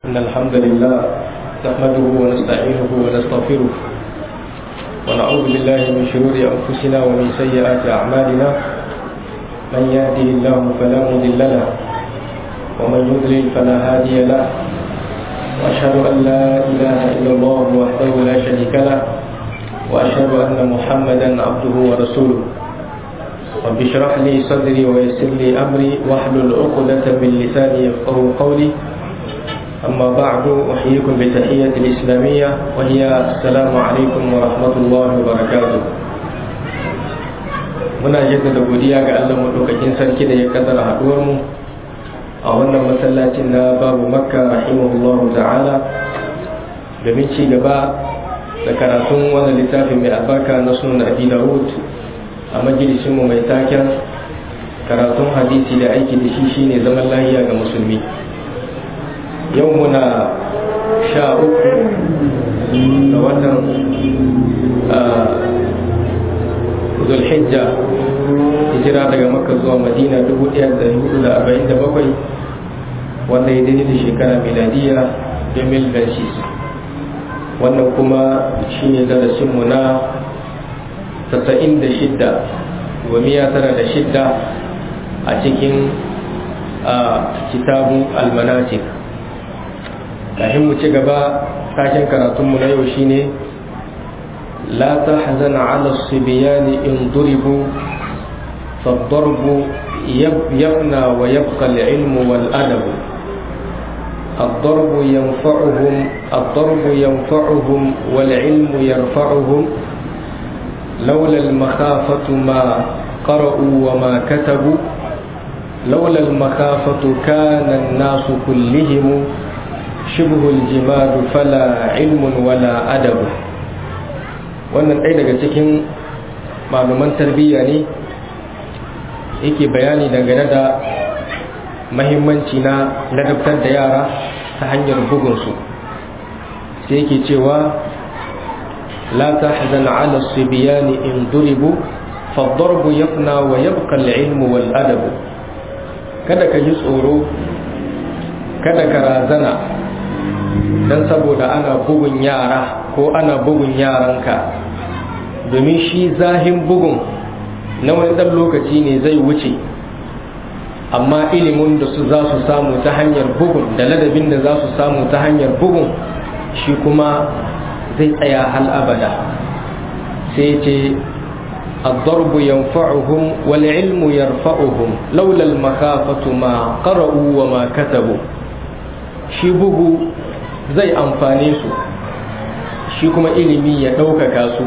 إن الحمد لله نحمده ونستعينه ونستغفره ونعوذ بالله من شرور أنفسنا ومن سيئات أعمالنا من يهده الله فلا مضل له ومن يضلل فلا هادي له وأشهد أن لا إله إلا الله وحده لا شريك له وأشهد أن محمدا عبده ورسوله رب اشرح لي صدري ويسر لي أمري واحلل عقدة من لساني يفقه قولي أما بعد أحييكم بتحية الإسلامية وهي السلام عليكم ورحمة الله وبركاته muna jaddada godiya ga Allah madaukakin sarki da ya kaddara haduwar mu a wannan masallacin na babu makka rahimahullahu ta'ala domin ci gaba da karatun wannan littafin mai albarka na sunan abi dawud a majalisin mu mai taken karatun hadisi da aiki da shi shine zaman lahiya ga musulmi yau muna sha uku da watan zulhijja hijira daga makka zuwa madina 1447 wanda ya daidai da shekara miladiya 2006 wannan kuma shine darasinmu na 96 wa miya tara da shidda a cikin kitabu almanatik kafin mu ci gaba tashin karatunmu na yau shine la tahzan ala sibyan in duribu فالضرب يفنى ويبقى العلم والأدب الضرب ينفعهم الضرب ينفعهم والعلم يرفعهم لولا المخافة ما قرأوا وما كتبوا لولا المخافة كان الناس كلهم شبه الجماد فلا علم ولا أدب wannan ɗaya daga cikin malaman tarbiyya ne yake bayani dangane da mahimmanci na ladabtar da yara ta hanyar bugunsu sai yake cewa la tahzan ala sibiyani in duribu فالضرب يفنى ويبقى العلم والأدب kada ka ji tsoro kada ka razana don saboda ana bugun yara ko ana bugun yaranka domin shi zahin bugun na wani ɗan lokaci ne zai wuce amma ilimin da su za su samu ta hanyar bugun da ladabin da za su samu ta hanyar bugun shi kuma zai tsaya hal abada sai ce الضرب ينفعهم والعلم يرفعهم لولا المخافة ما قرأوا وما كتبوا shi bugu zai amfane su shi kuma ilimi ya ɗaukaka su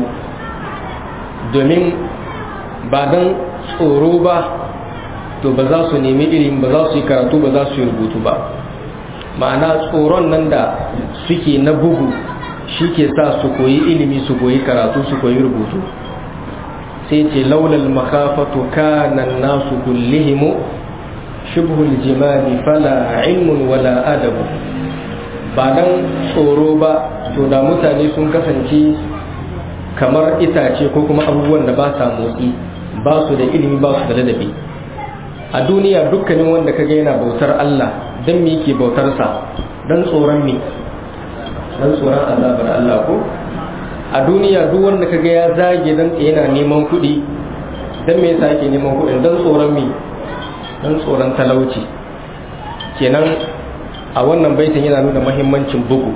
domin ba don tsoro ba to ba za su nemi ilimi ba za su yi karatu ba za su yi rubutu ba ma'ana tsoron nan da suke na bugu shi ke sa su koyi ilimi su koyi karatu su koyi rubutu sai ce laulal makafatu kanan nasu kullihimu shibhul jimali fala ilmun wala adabu ba dan tsoro ba to da mutane sun kasance kamar itace ko kuma abubuwan da ba sa motsi ba su da ilimi ba su da ladabi a duniya dukkanin wanda kaga yana bautar Allah dan me yake bautar sa dan tsoron me dan tsoron azabar Allah ko a duniya duk wanda kaga ya zage dan yana neman kuɗi dan me yasa yake neman kuɗi dan tsoron me dan tsoron talauci kenan a wannan baitin yana nuna mahimmancin bugu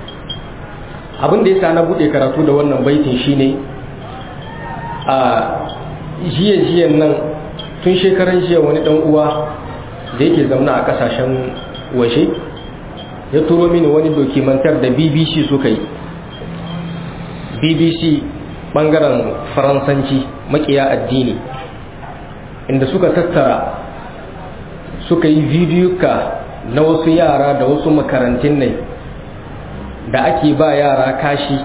abin da yasa na bude karatu da wannan baitin shine a jiya jiyan nan tun shekaran jiya wani dan uwa da yake zamna a kasashen waje ya turo mini wani dokumentar da bbc suka yi bbc bangaren faransanci makiya addini inda suka tattara suka yi vidiyuka na wasu yara da wasu makarantun ne da ake ba yara kashi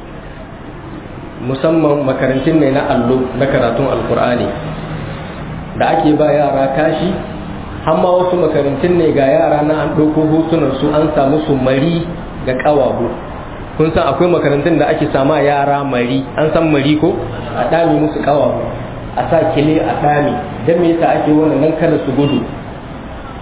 musamman makarantun ne na allo na karatun alkur'ani da ake ba yara kashi hamma wasu makarantun ne ga yara na an ɗauko hotunan su an samu su mari ga ƙawabu kun san akwai makarantun da ake sama yara mari an san mari ko a ɗami musu ƙawabu a sa kile a ɗami don me yasa ake wannan nan kada su gudu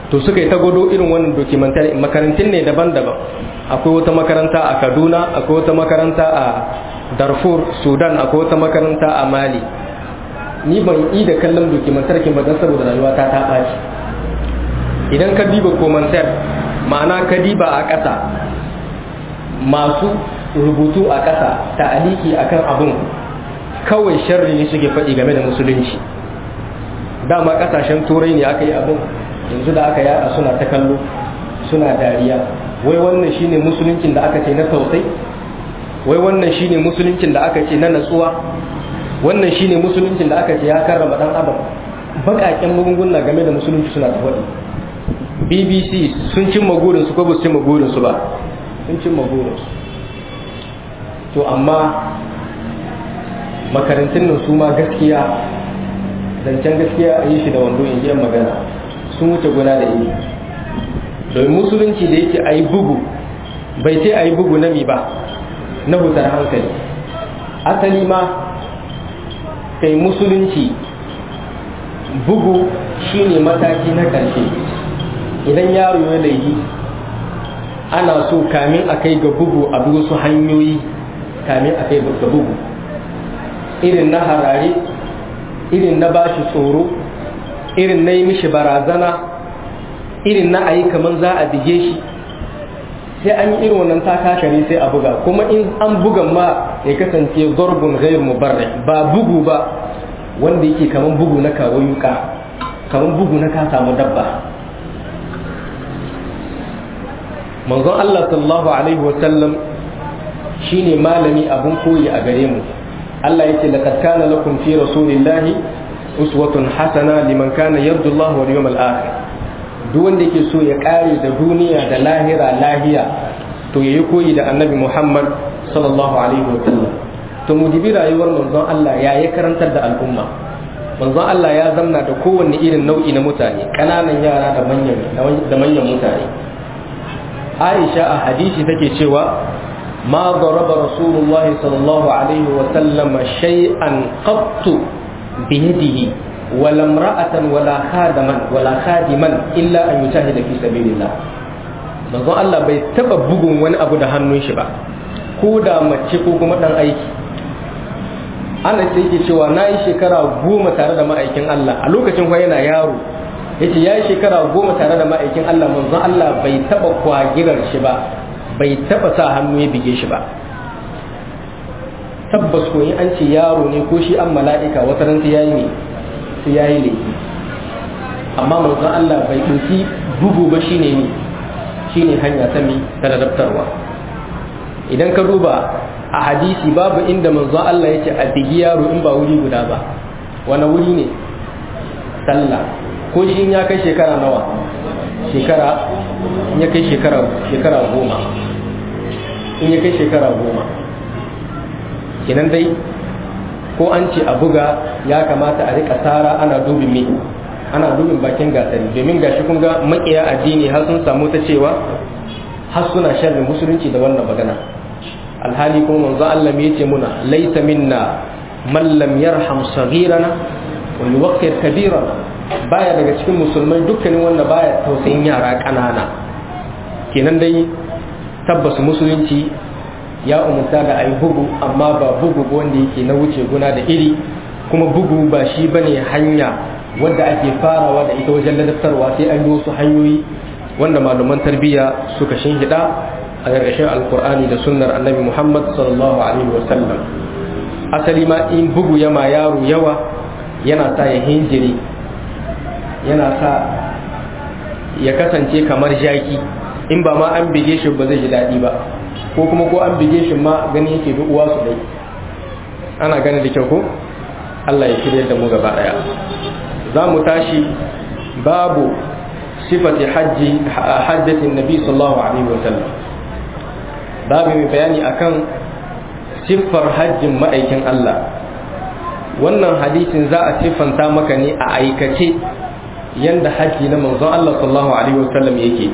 to suka yi ta gwado irin wannan documentary makarantun ne daban-daban akwai wata makaranta a kaduna akwai wata makaranta a darfur sudan akwai wata makaranta a mali ni ban yi da kallon dokumentarkin ba don saboda rayuwa ta ta ɓaci idan ka diba komantar ma'ana ka diba a ƙasa masu rubutu a ƙasa ta aliki akan abun kawai sharri ne suke faɗi game da musulunci dama ƙasashen turai ne aka yi abun yanzu da aka yada suna ta kallo suna dariya wai wannan shine musuluncin da aka ce na tausayi wai wannan shine musuluncin da aka ce na natsuwa wannan shine musuluncin da aka ce ya karrama dan adam bakaken magunguna game da musulunci suna ta faɗi bbc sun cimma gurinsu ko ba su cimma gurinsu ba sun cimma gurinsu to amma makarantun nan su ma gaskiya zancen gaskiya a yi shi da wando in ji magana sun wuce guna da iri domin musulunci da yake a yi bugu bai ce a yi bugu na mi ba na hutar hankali asali ma kai musulunci bugu shine mataki na ƙarshe idan yaro ya laifi ana so kamin a kai ga bugu a bi wasu hanyoyi kamin a kai ga bugu irin na harare irin na bashi tsoro irin na yi mishi barazana irin na ayi kamar za a bige shi sai an yi irin wannan takakari sai a buga kuma in an bugan ma ya kasance zorbun gairu mubarra ba bugu ba wanda yake kamar bugu na kawo yuka kamar bugu na ka samu dabba manzon Allah sallallahu alaihi wa sallam shine malami abun koyi a gare mu Allah yake laqad kana lakum fi rasulillahi uswatun hasana liman kana yarju Allah wal yawmal akhir duk wanda yake so ya kare da duniya da lahira lahiya to yayi koyi da annabi Muhammad sallallahu alaihi wa sallam to mu dibi rayuwar manzon Allah ya yi karantar da al'umma manzon Allah ya zamna da kowanne irin nau'i na mutane kananan yara da manyan da manyan mutane Aisha a hadisi take cewa ma daraba Rasulullah sallallahu alaihi wa sallam shay'an qattu bi yadihi wala imra'atan wala khadaman wala khadiman illa an yujahida fi sabilillah manzon Allah bai taba bugun wani abu da hannun shi ba ko da mace ko kuma dan aiki ana sai yake cewa na yi shekara goma tare da ma'aikin Allah a lokacin kuwa yana yaro yace ya yi shekara goma tare da ma'aikin Allah manzon Allah bai taba kwagirar shi ba bai taba sa hannu ya bige shi ba tabbas ko in an ce yaro ne ko shi an mala'ika wata ran sai yayi ne sai yayi laifi amma manzon Allah bai ɗauki bugu ba shine ne shine hanya ta mi ta ladabtarwa idan ka duba a hadisi babu inda manzon Allah yake a bigi yaro in ba wuri guda ba wani wuri ne sallah ko shi in ya kai shekara nawa shekara in ya kai shekara shekara goma in ya kai shekara goma kenan dai ko an ce a buga ya kamata a rika tsara ana dubin me ana dubin bakin gasari domin gashi kun ga makiya addini har sun samu ta cewa har suna sharrin musulunci da wannan magana alhali kuma manzo Allah me yace muna laysa minna man lam yarham saghirana wa yuwaqqir kabirana baya daga cikin musulmai dukkanin wanda baya tausayin yara kanana kenan dai tabbas musulunci ya umarta da ayi bugu amma ba bugu wanda yake na wuce guna da iri kuma bugu ba shi bane hanya wadda ake farawa da ita wajen ladabtarwa sai an yi wasu hanyoyi wanda malaman tarbiyya suka shinhida a ƙarƙashin alkur'ani da sunnar annabi muhammad sallallahu alaihi wasallam asali ma in bugu yama yaro yawa yana sa ya hinjiri yana sa ya kasance kamar jaki in ba ma an bige shi ba zai ji daɗi ba ko kuma ko an bige shi ma gani yake bi uwa su dai ana gani da kyau ko Allah ya shirya da mu gaba ɗaya za mu tashi babu sifati hajji hajjatin nabi sallallahu alaihi wasallam babu mai bayani akan siffar hajjin ma'aikin Allah wannan hadisin za a siffanta maka ne a aikace yanda hajji na manzon Allah sallallahu alaihi wasallam yake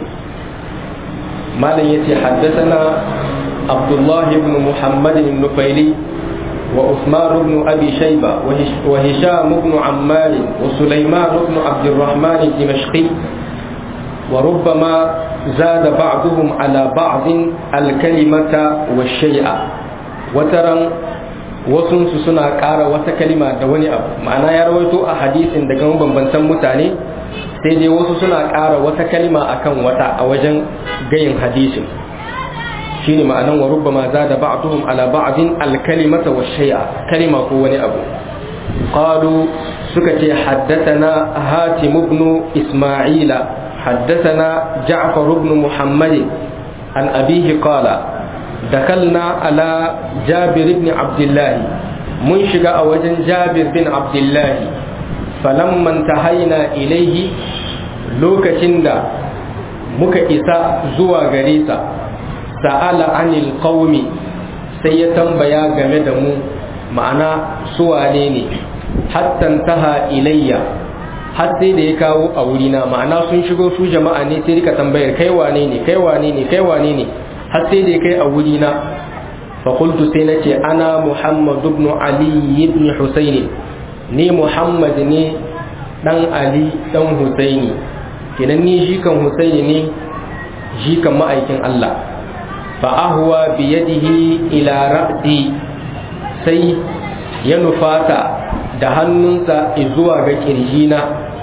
malam yace haddathana Abdullah ibn Muhammad ibn Nufaili وعثمان بن أبي شيبة وهشام بن عمار وسليمان بن عبد الرحمن الدمشقي وربما زاد بعضهم على بعض الكلمة والشيء وترى wasunsu suna ƙara wata kalima da wani abu ma'ana ya rawaito a hadisin daga mabambantan mutane sai dai wasu suna ƙara wata kalima akan wata a wajen gayin hadisin shine ma'anan wa rubbama zada ba'duhum ala ba'din al-kalimata wa shay'a kalima ko wani abu qalu suka ce haddathana hatim ibn isma'ila haddathana ja'far ibn muhammad an abihi qala دخلنا على جابر بن عبد الله من شجع وجن جابر بن عبد الله فلما انتهينا إليه لوكشن دا muka isa zuwa gare sa sa'ala anil qaumi sai ya tambaya game da mu ma'ana suwane ne hatta taha ilayya har sai da ya kawo a wurina ma'ana sun shigo su jama'a ne sai rika tambayar kai wane ne kai wane ne kai wane ne har sai da ya kai a wurina fa qultu sai nace ana muhammad ibn ali ibn husaini ni muhammad ne dan ali dan husaini kenan ni jikan husaini ne jikan ma'aikin Allah fa ahwa bi yadihi ila ra'si sai ya nufata da hannunsa zuwa ga kirjina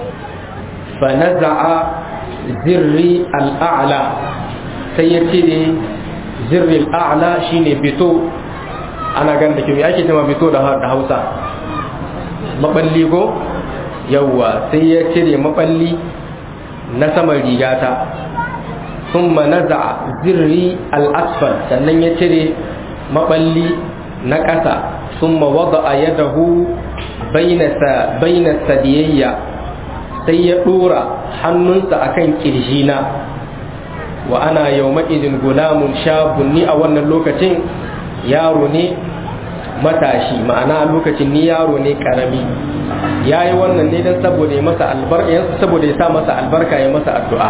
fa naza'a zirri al'a'la sai ya cire zirri al'a'la shine bito ana gan da kimi ake cewa bito da hausa maballi ko yawwa sai ya cire maballi na saman rigata ثم نزع زري الأسفل sannan ya cire maballi na ƙasa ثم وضع يده بين بين الثديي sai ya ɗora hannunsa akan kirjina wa ana yawma'idin gulamun shabun ni a wannan lokacin yaro ne matashi ma'ana lokacin ni yaro ne karami ya yi wannan ne don saboda ya masa albarka saboda ya sa masa albarka ya masa addu'a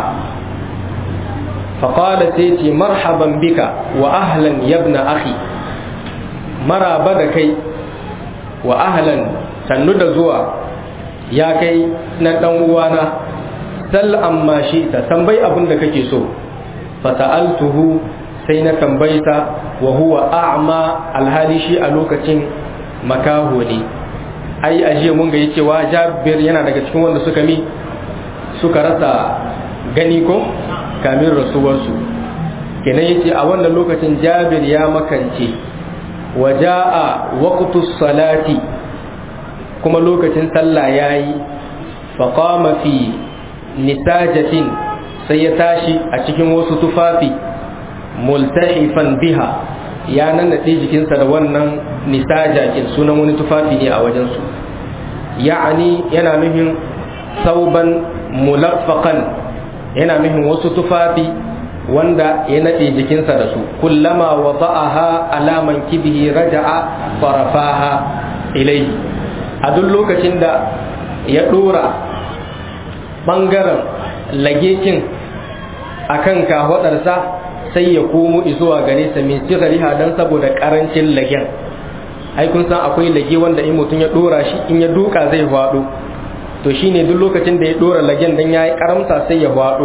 faƙala sai ce marhaban bika wa ahlan yabna akhi maraba da kai wa ahlan sannu da zuwa ya kai na ɗan uwana sal amma shi ta tambayi abin da kake so fata'altuhu sai na tambayta wa huwa a'ma alhali shi a lokacin makaho ne ai ajiye mun ga cewa jabir yana daga cikin wanda suka mi suka rasa gani ko kamin rasuwarsu kenan yace a wannan lokacin jabir ya makance wa jaa waqtus salati kuma lokacin sallah yayi fa qama fi nisajatin sai ya tashi a cikin wasu tufafi multahifan biha ya nannaɗe jikinsa da wannan nisaja kin sunan wani tufafi ne a wajensu ya'ani yana nufin sauban mulaffaqan yana nufin wasu tufafi wanda ya naɗe jikinsa da su kullama wada'aha alaman kibihi raja'a farafaha ilai a duk lokacin da ya ɗora ɓangaren lagekin akan kahwaɗarsa sai ya komo zuwa gare sa min sigariha dan saboda karancin lagen ai kun san akwai lage wanda in mutum ya dora shi in ya duka zai hwado to shine duk lokacin da ya dora lagen dan yayi karamta sai ya hwado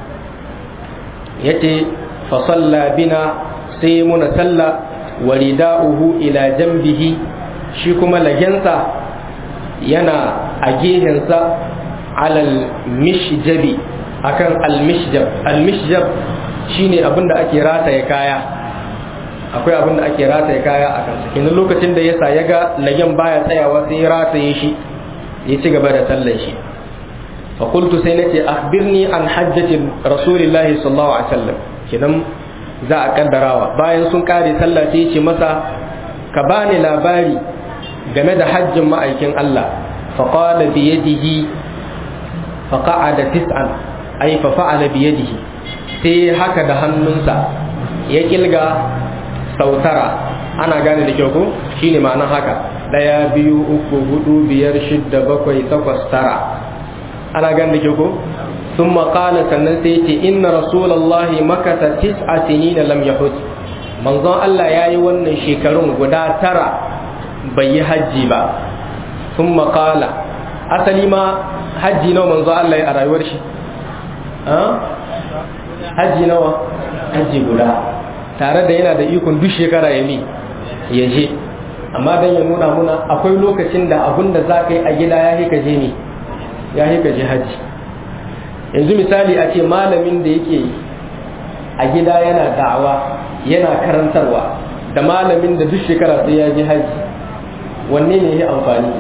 yace fa salla bina sai muna salla warida'uhu ila jambihi shi kuma lagensa yana a gehensa alal mishjabi akan al-mishjab al-mishjab shine abin da ake rataye kaya akwai abin da ake rataye kaya a kansa kenan lokacin da yasa ya ga lagen baya tsayawa sai ya rataye shi ya ci gaba da sallan shi fa qultu sai nace akhbirni an hajjati rasulillahi sallallahu alaihi wasallam kenan za a kaddarawa bayan sun kare sallah sai ya ce masa ka bani labari game da hajjin ma'aikin Allah fa qala bi yadihi fa qa'ada tis'an ay fa fa'ala bi yadihi sai haka da hannunsa ya kilga sautara ana gane da kyau ko shine ma'anar haka daya biyu uku hudu biyar shidda bakwai takwas tara ana gane da kyau ko sun maƙala sannan sai ce inna rasulallahi makasa tis'a sinina lam yahud manzon Allah ya yi wannan shekarun guda tara bai yi hajji ba sun maƙala asali ma hajji nawa manzon Allah ya a rayuwar shi haji nawa haji guda tare da yana da ikon duk shekara ya mi ya je amma dan ya nuna muna akwai lokacin da abun da za ka yi a gida ya ka je ne ya ka je haji yanzu misali a ce malamin da yake a gida yana da'awa yana karantarwa da malamin da duk shekara sai ya je haji wanne ne ya amfani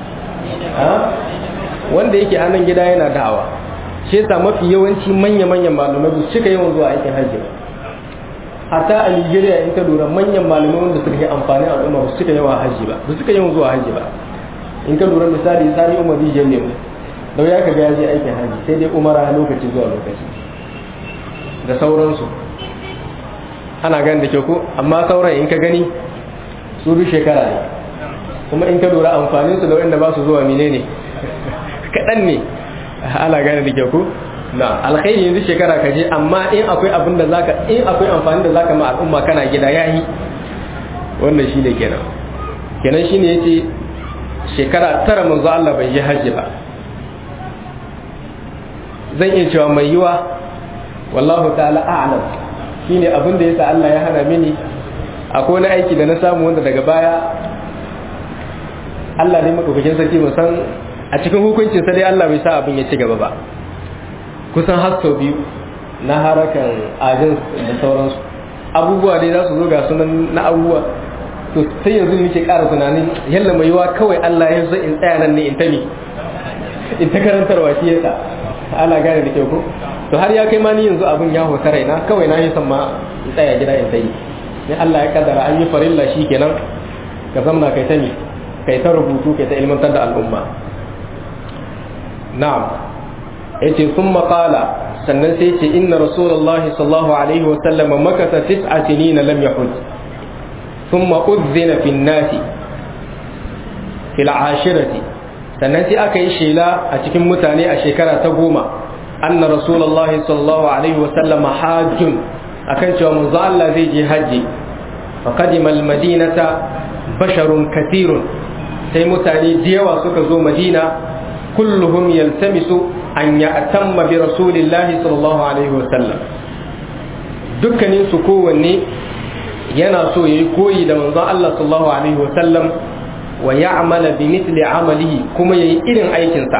wanda yake a nan gida yana da'awa shi yasa mafi yawanci manya-manyan malamai ba su cika yawan zuwa aikin hajji ba hatta a Nigeria in ka lura manyan malamai wanda suka yi amfani a al'umma ba su cika yawa hajji ba ba su cika yawan zuwa hajji ba in ka lura misali sani umar rijiyar lemu da ya ka ya je aikin hajji sai dai umara lokaci zuwa lokaci da sauransu ana gani da kyau ko amma sauran in ka gani su duk shekara ne kuma in ka lura amfanin su da wanda ba su zuwa menene kaɗan ne ana gane da kyau ko na alkhairi yanzu shekara ka je amma in akwai abin da zaka in akwai amfani da zaka ma al'umma kana gida yayi wannan shine kenan kenan shine yace shekara tara manzo Allah bai yi haji ba zan iya cewa mai yiwa wallahu ta'ala a'lam shine abin da yasa Allah ya hana mini akwai wani aiki da na samu wanda daga baya Allah ne madaukakin sarki mu san a cikin hukuncin sa dai Allah bai sa abin ya ci gaba ba kusan har sau biyu na harakan ajin da sauransu abubuwa dai za su zo ga sunan na abubuwa to sai yanzu nake ƙara tunanin yalla mai yiwa kawai Allah ya so in tsaya nan ne in ta mi in ta karantarwa shi yasa ana gane da kyau ko to har ya kai ma ni yanzu abin ya hota raina kawai na yi son ma in tsaya gida in ta yi ne Allah ya kaddara an yi farilla shi kenan ka zamna kai ta mi kai ta rubutu kai ta ilmantar da al'umma na'am yace thumma qala sannan sai ce inna rasulullahi sallallahu alaihi wa sallam makasa tis'a sinina lam yahud thumma udhina fi an-nasi fil ashirati sannan sai aka yi shela a cikin mutane a shekara ta goma anna rasulullahi sallallahu alaihi wa sallam hajjun akan cewa manzo Allah zai je haji fa qadima al-madinata basharun kathirun sai mutane da yawa suka zo madina kulluhum yaltamisu an ya'tamma bi rasulillahi sallallahu alaihi wasallam dukkanin su kowanne yana so yayi koyi da manzon Allah sallallahu alaihi wasallam wa ya'mala bi mithli amalihi kuma yayi irin aikin sa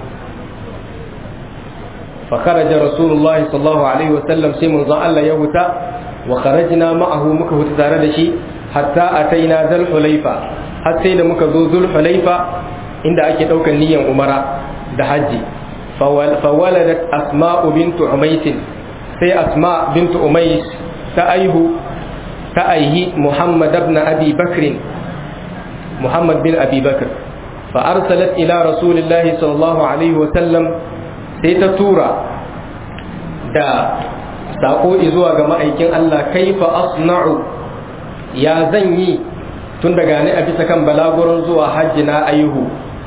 fa kharaja rasulullahi sallallahu alaihi wasallam sai manzon Allah ya huta wa kharajna ma'ahu muka huta tare da shi hatta ataina zal hulaifa har sai da muka zo zul hulaifa inda ake daukan niyyar umara da hajji fawaladat asma'u bintu umais sai asma bintu umais ta aihu ta aihi muhammad ibn abi bakr muhammad bin abi bakr fa arsalat ila rasulillahi sallallahu alaihi wa sallam sai ta tura da sako zuwa ga ma'aikin Allah kaifa asna'u ya zan yi tun daga ni a bisa kan balagurin zuwa hajji na aihu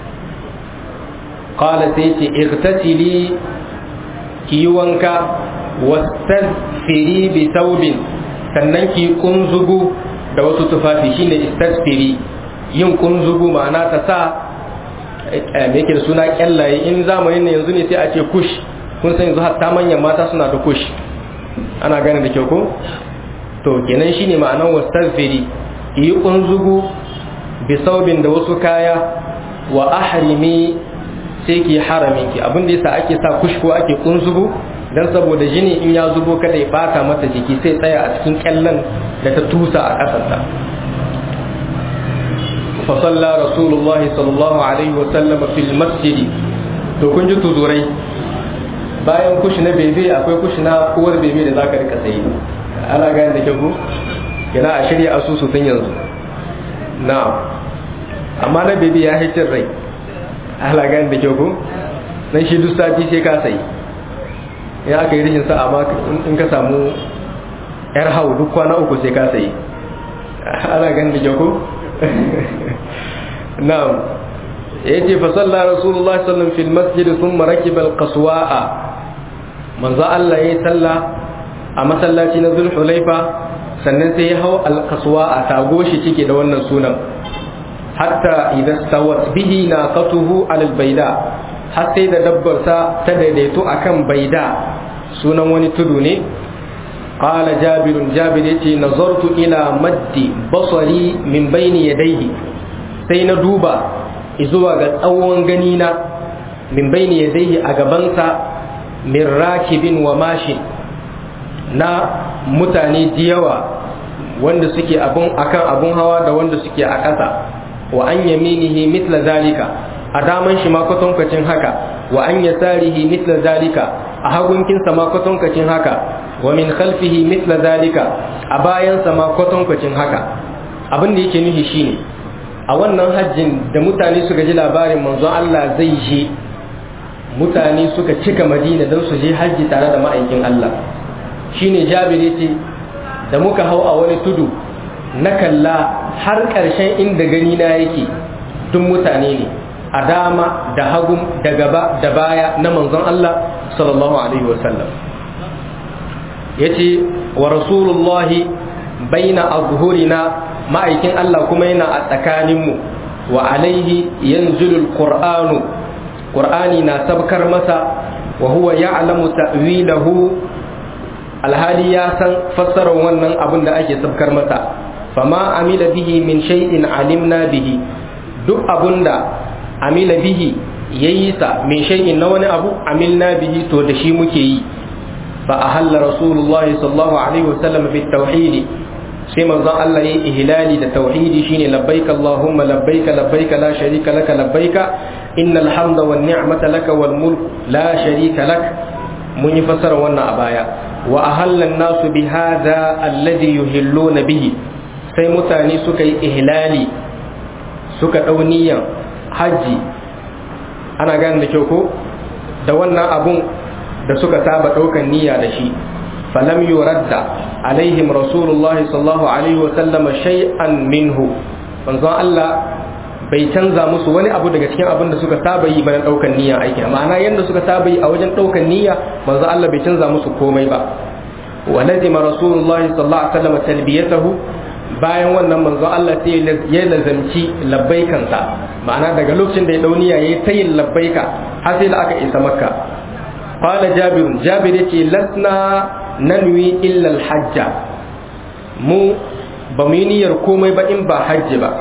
qala sai ce igtasili ki yi wanka wastaghfiri bi thawbin sannan ki kunzugu da wasu tufafi shine istaghfiri yin kunzugu ma'ana ta sa me yake da suna kyallaye in zamanin ne yanzu ne sai a ce kush kun san yanzu hatta manyan mata suna da kush ana gane da kyau ko to kenan shine ma'anar wastaghfiri yi kunzugu bi saubin da wasu kaya wa ahrimi sai ki haramin ki abin da yasa ake sa kushko ake kunzugu dan saboda jini in ya zubo kada ya bata mata jiki sai tsaya a cikin kyallan da ta tusa a kasarta fa salla rasulullah sallallahu alaihi wa sallam fil masjid to kun ji tuzurai bayan kushi na bebe akwai kushi na uwar bebe da zaka rika sayi ana gane da kyau kina a shirya asusu tun yanzu na'am amma na bebe ya hicin rai ala gani da kyau ko dan shi duk sati sai ka sayi in aka yi rishin sa'a ma in ka samu yar hau duk kwana uku sai ka sayi ala gani da kyau ko na'am yace fa salla rasulullahi sallallahu alaihi wasallam fil masjid thumma rakiba al-qaswa'a manzo Allah yayi salla a masallaci na Zulhulaifa sannan sai ya hau al-qaswa'a tago shi cike da wannan sunan hatta idan stawat bihi naqatuhu ala albayda har sai da dabbarsa ta daidaito akan baida sunan wani tudu ne qala jabir jabir yace nazartu ila maddi basari min bayni yadayhi sai na duba zuwa ga tsawon gani na min bayni yadayhi a gabansa min rakibin wa mashin na mutane yawa wanda suke abun akan abun hawa da wanda suke a ƙasa wa an yaminihi mithla zalika a daman shi ma kwatankwacin haka wa an yasarihi mithla zalika a hagunkinsa ma kwatankwacin haka wa min khalfihi mithla zalika a bayansa ma kwatankwacin haka abin da yake nufi shine a wannan hajjin da mutane suka ji labarin manzon Allah zai je mutane suka cika madina don su je hajji tare da ma'aikin Allah shine jabir yace da muka hau a wani tudu na kalla har ƙarshen inda gani na yake duk mutane ne a dama da hagu da gaba da baya na manzon Allah sallallahu alaihi wasallam yace wa rasulullahi baina azhurina ma'aikin Allah kuma yana a tsakaninmu wa alaihi yanzulul qur'anu qur'ani na sabkar masa wa huwa ya'lamu ta'wilahu alhali ya san fassarar wannan abin da ake sabkar masa fama amila bihi min shay'in alimna bihi duk abunda amila bihi yayi sa min shay'in na wani abu amilna bihi to da shi muke yi fa ahalla rasulullahi sallallahu alaihi wasallam bit tauhid sai manzon Allah yayi ihlali da tauhidi shine labbaik allahumma labbaik labbaik la sharika laka labbaik innal hamda wan ni'mata laka wal mulk la sharika lak mun yi fasara wannan a baya wa ahallan nasu bi hadha alladhi yuhilluna bihi sai mutane suka yi ihlali suka dau niyan haji ana gane da kyau ko da wannan abun da suka saba daukan niyya da shi falam yuradda alaihim rasulullahi sallallahu alaihi wa sallama shay'an minhu manzon Allah bai canza musu wani abu daga cikin abin da suka saba yi bayan daukan niyya aiki ma'ana yanda suka saba yi a wajen daukan niyya manzon Allah bai canza musu komai ba wa lazima rasulullahi sallallahu alaihi wasallam talbiyatahu bayan wannan manzon Allah sai ya lazamci labbaikansa ma'ana daga lokacin da ya dau niyya yayi tayin labbaika har sai da aka isa makka qala jabir jabir yace lasna nanwi illa al-hajja mu ba mu yi niyyar komai ba in ba hajji ba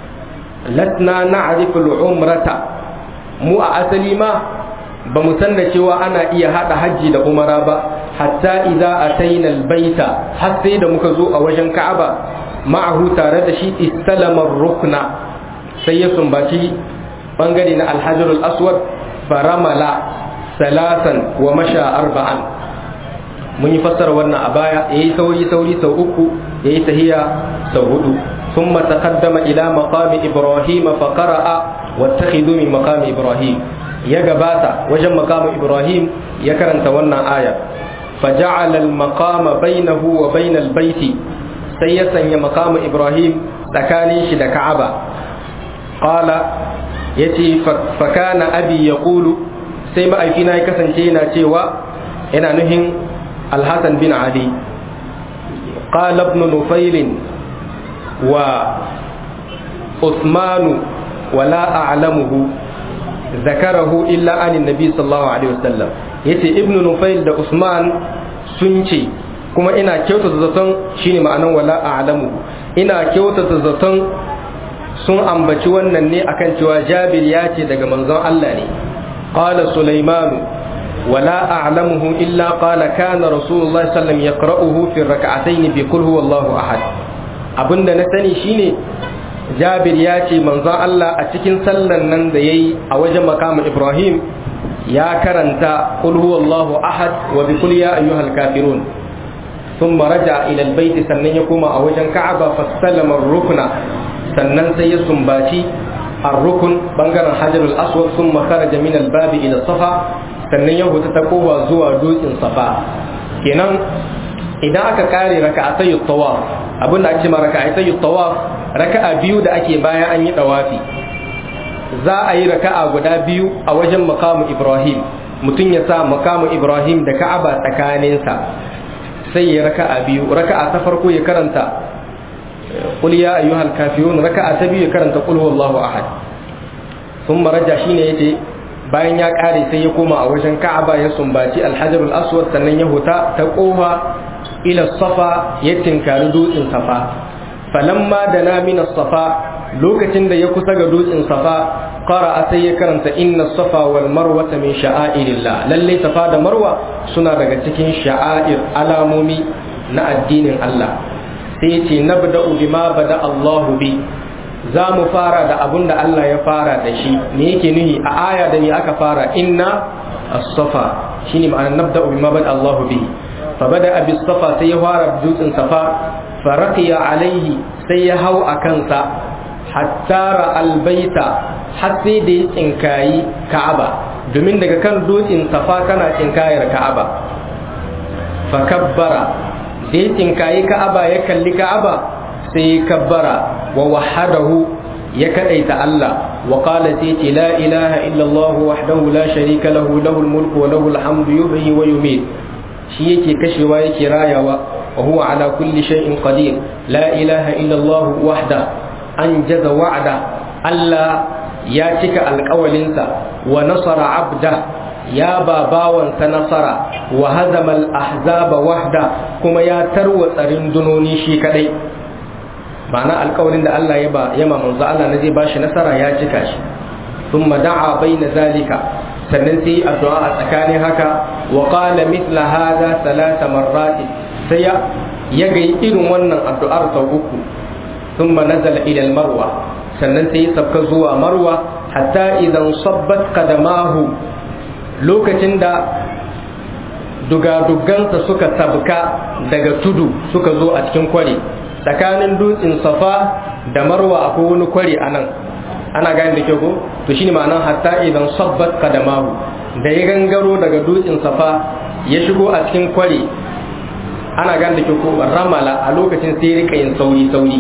latna na'rifu al-umrata mu a asali ma ba mu san da cewa ana iya hada hajji da umara ba hatta idza ataina al-baita har sai da muka zo a wajen Ka'aba ma'ahu tare da shi istalama rukna sai ya sumbaci bangare na al-hajar al-aswad faramala salasan wa masha arba'an mun yi fassara wannan a baya yayi sauri sauri sau uku yayi tahiya sau hudu ثم تقدم إلى مقام إبراهيم فقرأ واتخذوا من مقام إبراهيم يا جباتا وجم مقام إبراهيم يكرن تونا آية فجعل المقام بينه وبين البيت سيسا مقام إبراهيم تكاني شد كعبة قال يتي فكان أبي يقول سيما أي فينا يكسن شينا تيوا إنا نهن الحسن بن علي قال ابن نفيل وعثمان ولا أعلمه ذكره إلا عن النبي صلى الله عليه وسلم yace ibnu nufail da usman sun ce kuma ina kyautata zaton shine ma'anan wala a'lamu ina kyautata zaton sun ambaci wannan ne akan cewa jabir ya ce daga manzon Allah ne qala sulaiman wala a'lamuhu illa qala kana rasulullahi sallallahu alaihi wasallam yaqra'uhu fi rak'atayn bi qul huwallahu ahad abinda na sani shine jabir ya ce manzon Allah a cikin sallan nan da yayi a wajen makamu ibrahim ya karanta qul huwallahu ahad wa bi qul ya ayyuhal kafirun thumma raja ila albayt sannan ya koma a wajen ka'aba fasallama rukna sannan sai ya sumbaci ar-rukun bangaren hajarul aswad thumma kharaja min al-bab ila safa sannan ya huta ta kowa zuwa dutsen safa kenan idan aka kare raka'atay tawaf abin da ake ma raka'atay tawaf raka'a biyu da ake bayan an yi dawafi za a yi raka'a guda biyu a wajen makamu ibrahim mutum ya sa makamu ibrahim da ka'aba tsakaninsa sai ya raka'a biyu raka'a ta farko ya karanta qul ya ayyuhal kafirun raka'a ta biyu ya karanta qul huwallahu ahad thumma raja shine yace bayan ya kare sai ya koma a wajen ka'aba ya sumbaci alhajarul aswad sannan ya huta ta kofa ila safa ya tinkari dutsen safa falamma da na min safa lokacin da ya kusa ga dutsen safa qara'a sai ya karanta inna safa wal marwa min sha'airillah lalle safa da marwa suna daga cikin sha'air alamomi na addinin Allah sai ya ce nabda'u bima bada Allahu bi za mu fara da abun da Allah ya fara da shi me yake nuhi a aya da ni aka fara inna as-safa shine ma'anar nabda'u bima bada Allahu bi fa bada bis safa sai ya fara dutsen safa faraqiya alaihi sai ya hau a kansa hatta ra'al baita har sai da ya tsinkayi ka'aba domin daga kan dutsen safa kana tsinkayar ka'aba fa kabbara da ya tsinkayi ka'aba ya kalli ka'aba sai ya kabbara wa wahadahu ya kadaita Allah wa qala sai ce la ilaha illa Allah wahdahu la sharika lahu lahul mulku wa lahul hamdu yuhyi wa yumiit shi yake kashewa yake rayawa wa huwa ala kulli shay'in qadir la ilaha illa Allah wahda anjaza wa'da Allah ya cika alƙawalinsa wa nasara abda ya ba bawansa nasara wa hazama al-ahzaba wahda kuma ya tarwatsa rundunoni shi kadai ma'ana alƙawarin da Allah ya ba ya ma manzo Allah na zai bashi nasara ya cika shi thumma da'a baina zalika sannan sai addu'a a tsakanin haka wa qala mithla hadha thalatha marrat sai ya ga irin wannan addu'ar sau uku thumma nazala ila al-marwa sannan sai ya sabka zuwa marwa hatta idan sabbat qadamahu lokacin da dugadugansa suka sabka daga tudu suka zo a cikin kwari tsakanin dutsen safa da marwa akwai wani kwari a nan ana gane da kyau ko to shine ma'anar hatta idan sabbat qadamahu da ya gangaro daga dutsen safa ya shigo a cikin kwari ana gane da kyau ko ramala a lokacin sai rika yin sauri sauri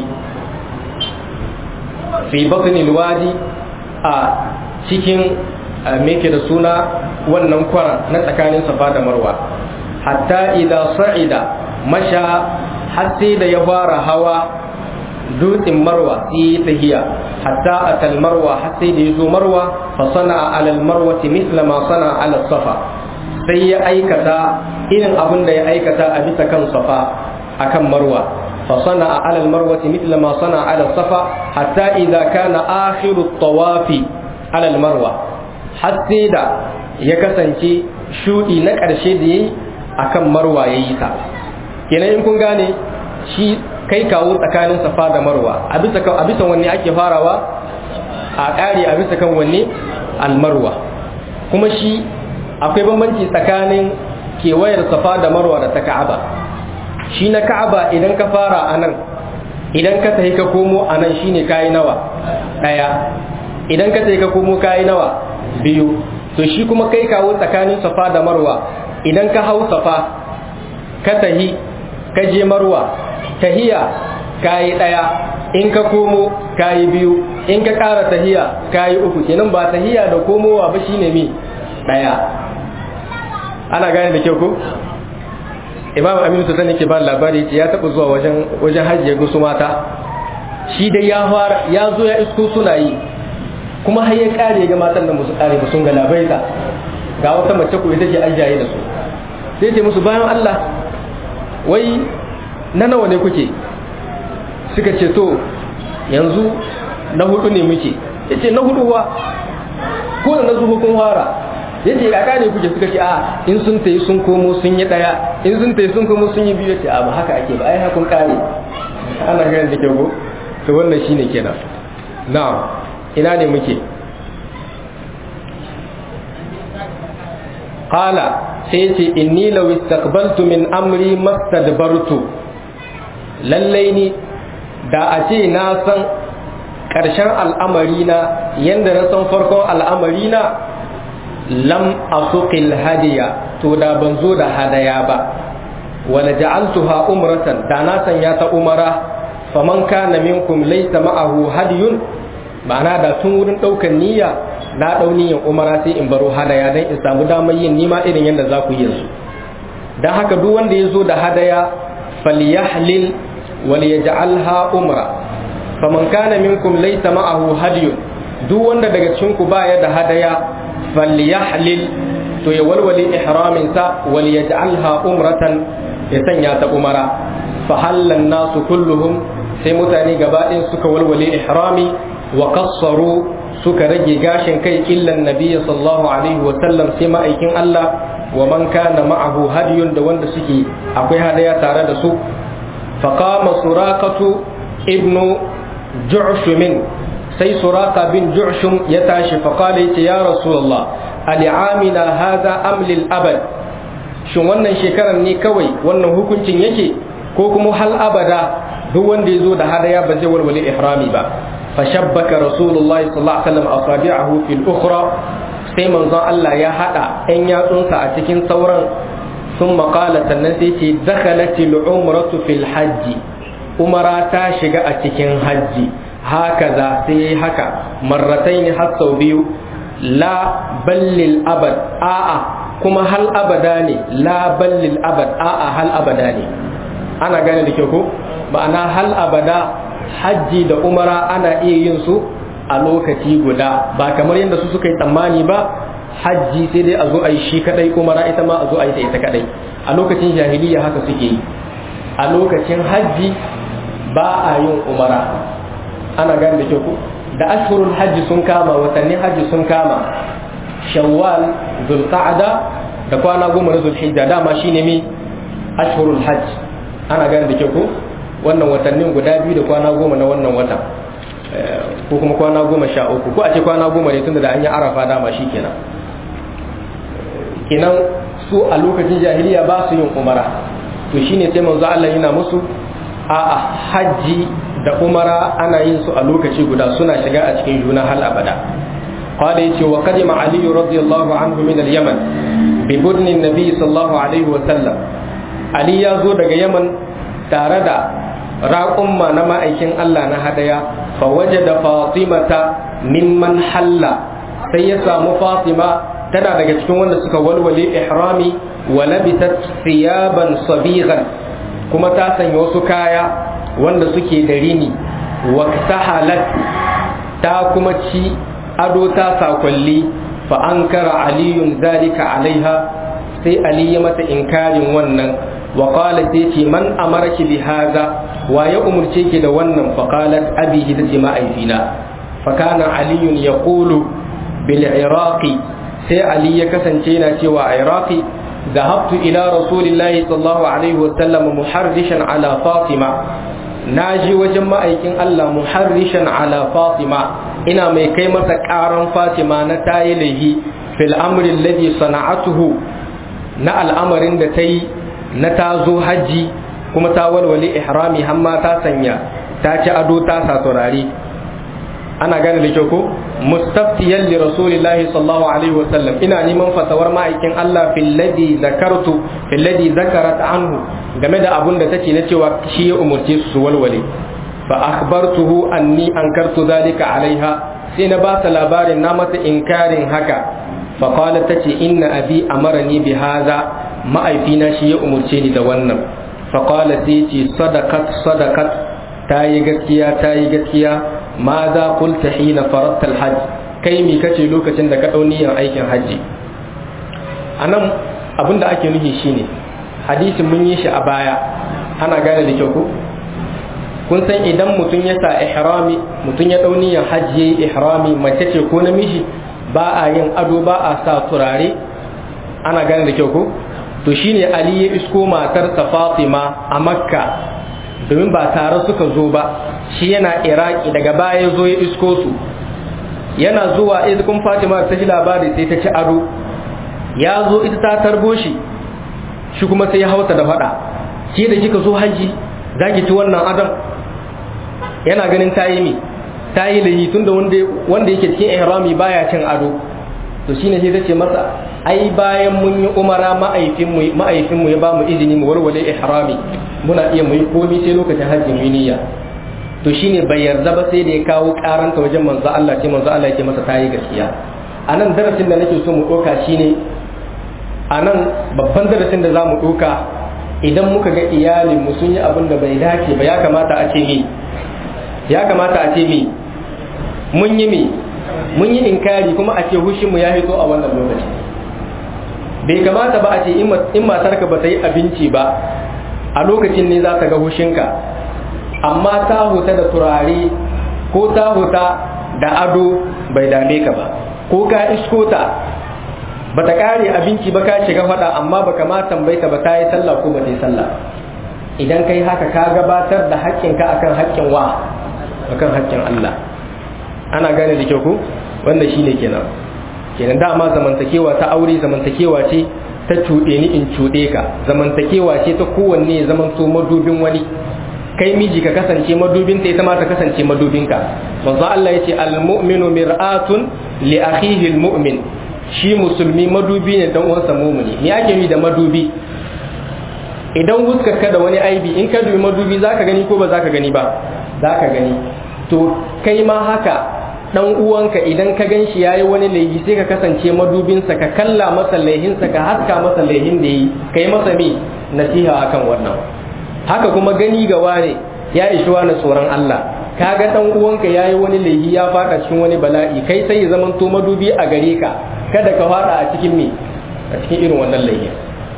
fi batnil wadi a cikin meke da suna wannan kwara na tsakanin safa da marwa hatta idan sa'ida masha har sai da ya fara hawa dutsen marwa sai tahiya hatta atal marwa har sai da ya zo marwa fa sana'a alal marwati misla ma sana'a ala safa sai ya aikata irin abin da ya aikata a bisa kan safa akan marwa fa sana'a alal marwati misla ma sana'a ala safa hatta idza kana akhiru tawafi alal marwa har sai da ya kasance shudi na ƙarshe da yayi akan marwa yayi ta kenan in kun gane shi kai kawo tsakanin safa da marwa a bisa kan a bisa wanne ake farawa a ƙari a bisa kan wanne almarwa kuma shi akwai bambanci tsakanin kewayar safa da marwa da ta ka'aba shi na ka'aba idan ka fara a nan idan ka tafi ka komo a nan shine kayi nawa ɗaya idan ka tafi ka komo kayi nawa biyu to shi kuma kai kawo tsakanin safa da marwa idan ka hau safa ka tahi ka je marwa tahiya kayi ɗaya in ka komo kayi biyu in ka ƙara tahiya kayi uku kenan ba tahiya da komowa ba shine mi ɗaya ana gane da kyau ko imam aminu ta ke ba labari ce ya taɓa zuwa wajen wajen hajjiya gusu mata shi dai ya fara ya zo ya isko suna yi kuma har ya kare ga matan da musu kare ba sun ga labaita ga wata mace ko ita ce ajaye da su sai ce musu bayan Allah wai na nawa ne kuke suka ce to yanzu na hudu ne muke ya ce na hudu wa ko da na zuba kun fara ya ce kaka ne kuke suka ce a in sun tayi sun komo sun yi daya in sun tayi sun komo sun yi biyu ya ce a ba haka ake ba ai hakun kare ana ganin da ke ko to wannan shine kenan na'am ina ne muke qala sai ce inni law istaqbaltu min amri mastadbartu lallai ni da a ce na san ƙarshen al'amari na yanda na san farkon al'amari na lam asuqil hadiya to da ban zo da hadaya ba wala ja'altuha umratan da na sanya ta umara faman kana minkum laysa ma'ahu hadiyun ma'ana da tun wurin ɗaukar niyya na ɗau niyyar umara sai in baro hadaya don in samu damar yin nima irin yadda za ku yi yanzu don haka duk wanda ya zo da hadaya falyahlil wal yaj'alha umra faman kana minkum laysa ma'ahu hadiyun duk wanda daga cikin ku baya da hadaya falyahlil to ya walwale ihramin sa wal yaj'alha umratan ya sanya ta umara fa hallan nasu kulluhum sai mutane gaba ɗin suka walwale ihrami wa qassaru suka rage gashin kai illan nabiyyi sallallahu alaihi wa sallam sai ma'aikin Allah wa man kana ma'ahu hadiyun da wanda suke akwai hadaya tare da su fa qama suraqatu ibnu ju'shum sai suraqa bin ju'shum ya tashi fa qala ya rasulullah al'amina hadha am lil abad shin wannan shekarar ne kawai wannan hukuncin yake ko kuma hal abada duk wanda ya zo da hadaya ba zai walwale ihrami ba fashabbaka rasulullahi sallallahu alaihi wasallam asabi'ahu fil ukhra sai manzon Allah ya hada ɗan yatsunsa a cikin sauran sun maƙala sannan sai ce dakhalatil umratu fil hajji umara ta shiga a cikin hajji haka za sai yayi haka marrataini har sau biyu la ballil abad a'a kuma hal abada ne la ballil abad a'a hal abada ne ana gane da kyau ko ma'ana hal abada hajji da umara ana iya yin su a lokaci guda ba kamar yadda su suka yi tsammani ba hajji sai dai a zo a yi shi kadai umara ita ma a zo a yi ta ita kadai a lokacin jahiliya haka suke yi a lokacin hajji ba a yin umara ana gane da kyau ko da ashhurul hajji sun kama watannin hajji sun kama shawwal zulqa'da da kwana goma na zulhijja dama shine mi ashhurul hajj ana gane da kyau ko wannan watannin guda biyu da kwana goma na wannan watan ko kuma kwana goma sha uku ko a ce kwana goma ne tunda da an yi arafa dama shi kenan kenan su a lokacin jahiliya ba su yin umara to shine sai manzo Allah yana musu a hajji da umara ana yin su a lokaci guda suna shiga a cikin juna hal abada قال يتي وقدم علي رضي الله عنه من اليمن ببدن النبي صلى الله عليه وسلم علي يزو daga Yaman tare da raƙumma na ma'aikin Allah na hadaya fa wajada fatimata mimman halla sai ya samu fatima tana daga cikin wanda suka walwale ihrami wa labisat thiyaban sabighan kuma ta sanya wasu kaya wanda suke da rini wa tahalat ta kuma ci ado ta sakwalli fa ankara aliyun zalika alaiha sai ali ya mata inkarin wannan wa qala sai ce man amaraki bi hadha wa ya umurce ki da wannan fa qalat abihi da ce ma'aifina fa kana aliyun yaqulu bil iraqi sai ali ya kasance yana cewa a iraqi ذهبت إلى رسول الله صلى الله عليه وسلم محرشا على فاطمة ناجي وجمع أيكين الله محرشا على فاطمة إنا مي كيمة كارن فاطمة نتايله في الأمر الذي صنعته نا الأمر تي نتازو حجي kuma ta walwale ihrami har ma ta sanya ta ci ado ta sa turare ana gane da kyau ko mustaftiyan li rasulillahi sallallahu alaihi wasallam ina neman fatawar ma'aikin Allah fil ladhi zakartu fil ladhi zakarat anhu game da abun da take na cewa shi ya umurce su walwale fa akhbartuhu anni ankartu dhalika alaiha sai na ba ta labarin na mata inkarin haka fa qalat tace inna abi amarani bi hadha ma'aifina shi ya umurce ni da wannan fa qala sai ce sadaqat sadaqat ta yi gaskiya ta yi gaskiya ma za kulta hina faratta alhajj kai mi kace lokacin da ka dau niyyar aikin hajji anan abin da ake nufi shine hadisin mun yi shi a baya ana gane da kyau ko kun san idan mutum ya sa ihrami mutum ya dau niyyar hajji yayi ihrami mace ce ko namiji ba a yin ado ba a sa turare ana gane da kyau ko to shine ali ya isko matarsa fatima a makka domin ba tare suka zo ba shi yana iraki daga baya ya zo ya isko su yana zuwa izikun fatima ta ji labari sai ta ci ado ya zo ita ta tarbo shi shi kuma sai ya hauta da fada ke da kika zo haji za ki ci wannan adam yana ganin ta yi mi ta yi lahi tunda wanda yake cikin ihrami baya cin ado to shine sai ta ce masa ai bayan mun yi umara ma'aifinmu ya ba mu izini mu warware ihrami muna iya mu yi komi sai lokacin hajji mu niyya to shine bai yarda ba sai da ya kawo karanta wajen manzo Allah sai manzo Allah yake masa tayi gaskiya anan darasin da nake so mu doka shine anan babban darasin da zamu doka idan muka ga iyalin mu sun yi abin da bai dace ba ya kamata a ce mi ya kamata a ce mi mun yi mi mun yi inkari kuma a ce hushin mu ya hito a wannan lokaci bai kamata ba a ce in matarka ba ta yi abinci ba a lokacin ne za ta ga hushinka amma ta huta da turare ko ta huta da ado bai dame ka ba ko ka isko ta ba ta kare abinci ba ka shiga fada amma ba kama tambaita ba ta yi sallah ko ba ta yi sallah idan kai haka ka gabatar da haƙƙinka akan haƙƙin wa akan haƙƙin Allah ana gane da kyau ko wanda shine kenan kenan dama zamantakewa ta aure zamantakewa ce ta cuɗe ni in cuɗe ka zamantakewa ce ta kowanne ya zamanto madubin wani kai miji ka kasance madubin ta ita ma ta kasance madubin ka manzo Allah yace al-mu'minu mir'atun li akhihi al-mu'min shi musulmi madubi ne dan uwansa mu'mini me ake yi da madubi idan huskar ka da wani aibi in ka dubi madubi zaka gani ko ba zaka gani ba zaka gani to kai ma haka dan uwanka idan ka gan shi yayi wani laifi sai ka kasance madubinsa ka kalla masa laihinsa ka haska masa laihin da yi kai masa me nasiha akan wannan haka kuma gani ga wane ya ishi wani tsoron Allah kaga dan uwanka yayi wani laifi ya fada cikin wani bala'i kai sai ya zama to madubi a gare ka kada ka fada a cikin me a cikin irin wannan laifin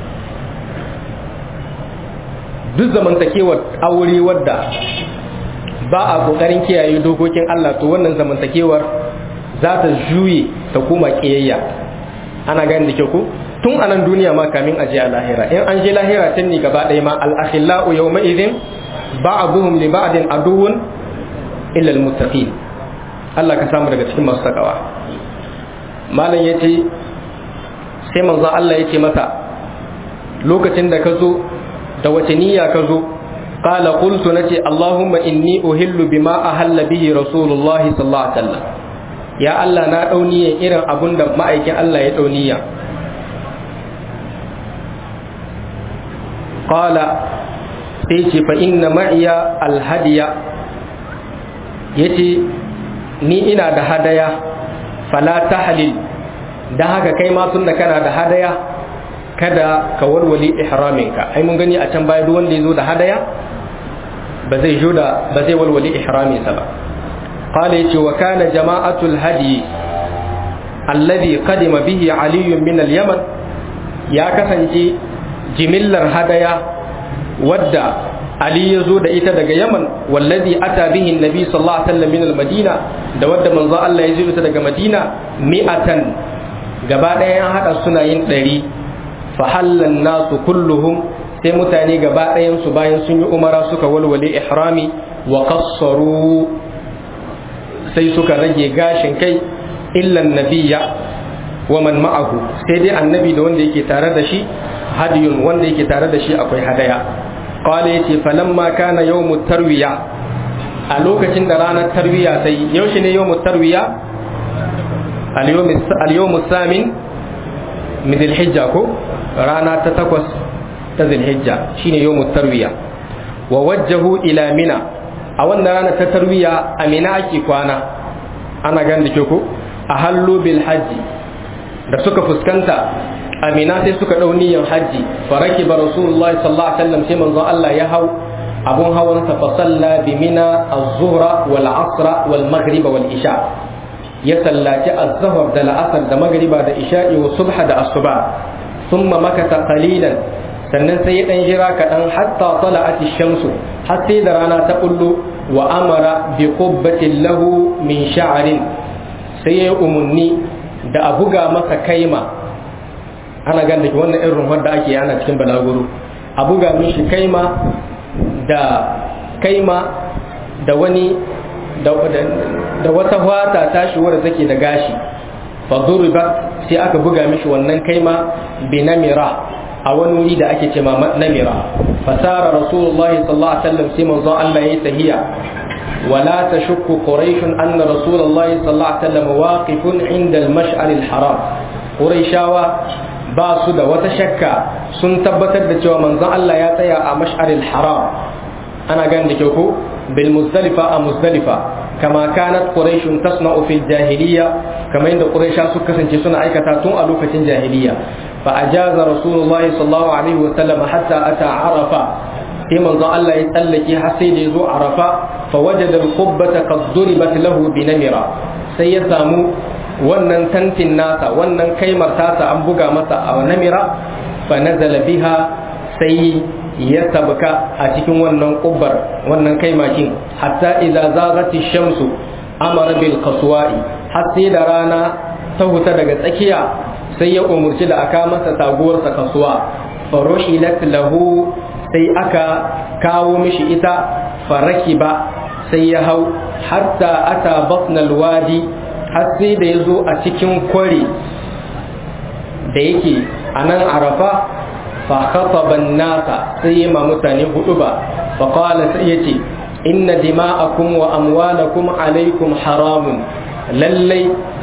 duk zamantakewar aure wadda ba a kokarin kiyaye dokokin Allah to wannan zamantakewar za ta juye ta kuma kiyayya ana gani da ke ku tun anan duniya ma kamin aje a lahira in an je lahira tun ne gaba ɗaya ma al-akhillau yawma idhin ba'dhum li ba'din aduwwun illa al-muttaqin Allah ka samu daga cikin masu takawa malam yace sai manzon Allah yace masa lokacin da ka zo da wace niyya ka zo قال قلت نتي اللهم إني أهل بما أهل به رسول الله صلى الله عليه وسلم يا الله نا دوني إيران أبون دا ما أيكي الله يدوني قال سيتي فإن معي الهدي يتي ni ina da hadaya fala tahlil da haka kai ma tunda kana da hadaya kada ka walwali ihraminka ai mun gani a can baya duk wanda ya zo da hadaya ba zai jo da ba zai walwali ihraminsa ba qala yace wa kana jama'atul hadi alladhi qadima bihi ali min al-yaman ya kasance jimillar hadaya wadda ali ya zo da ita daga yaman wallazi ata bihi annabi sallallahu alaihi wasallam min al-madina da wadda manzo Allah ya zo daga madina mi'atan gaba ɗaya an hada suna yin ɗari fahallan nasu kulluhum sai mutane gaba ɗayansu bayan sun yi umara suka walwale ihrami wa kassaru sai suka rage gashin kai illan nabiya wa man ma'ahu sai dai annabi da wanda yake tare da shi hadiyun wanda yake tare da shi akwai hadaya qala yace falamma kana yawmut tarwiya a lokacin da ranar tarwiya sai yaushe ne yawmut tarwiya al-yawm samin min al-hijja ko rana ta takwas ta zilhijja shine yawmut tarwiya wa wajjahu ila mina a wannan rana ta tarwiya a mina ake kwana ana gan da ko a hallu bil hajji da suka fuskanta a mina sai suka dau niyyar hajji faraki ba rasulullah sallallahu alaihi wasallam sai manzon Allah ya hau abun hawan sa fa salla bi mina az-zuhra wal asra wal maghriba wal isha ya sallaci az-zuhr da al-asr da maghriba da isha'i wa subha da asuba thumma makata qalilan sannan sai ya dan jira kaɗan hatta tala'at shamsu har sai da rana ta bullo wa amara bi qubbatin lahu min sha'rin sai ya umunni da a buga masa kaima ana gan da wannan irin rumfar da ake ana cikin balaguro a buga mishi kaima da kaima da wani da wata fata tashi wadda take da gashi fa sai aka buga mishi wannan kaima bi namira a wani wuri da ake ce namira fasara rasulullah sallallahu alaihi wasallam sai manzo Allah yayi tahiya wala tashukku quraish anna rasulullah sallallahu alaihi wasallam waqifun inda al-mash'ar al-haram quraishawa ba su da wata shakka sun tabbatar da cewa manzon Allah ya tsaya a mash'ar al-haram ana ganin da kyau ko bil muzdalifa a muzdalifa kama kanat quraish tasna'u fil jahiliya kamar yadda quraisha suka kasance suna aikata tun a lokacin jahiliya فأجاز رسول الله صلى الله عليه وسلم حتى أتى عرفة في منظر الله يتلك حسين يزو عرفة فوجد القبة قد ضربت له بنمرة sai ya samu wannan tantin nasa wannan kaimar tasa an buga masa a namira fa nazala biha sai ya sabka a cikin wannan kubbar wannan kaimakin hatta idza zagati shamsu amara bil qaswa'i har sai da rana ta huta daga tsakiya sai ya umurci da aka masa taguwarsa kasuwa faruhilat lahu sai aka kawo mishi ita faraki ba sai ya hau hatta ata batnal wadi har sai da ya zo a cikin kwari da yake a nan arafa fa khataban nasa sai ya ma mutane hudu ba fa qala sai yace inna dima'akum wa amwalakum alaikum haramun lallai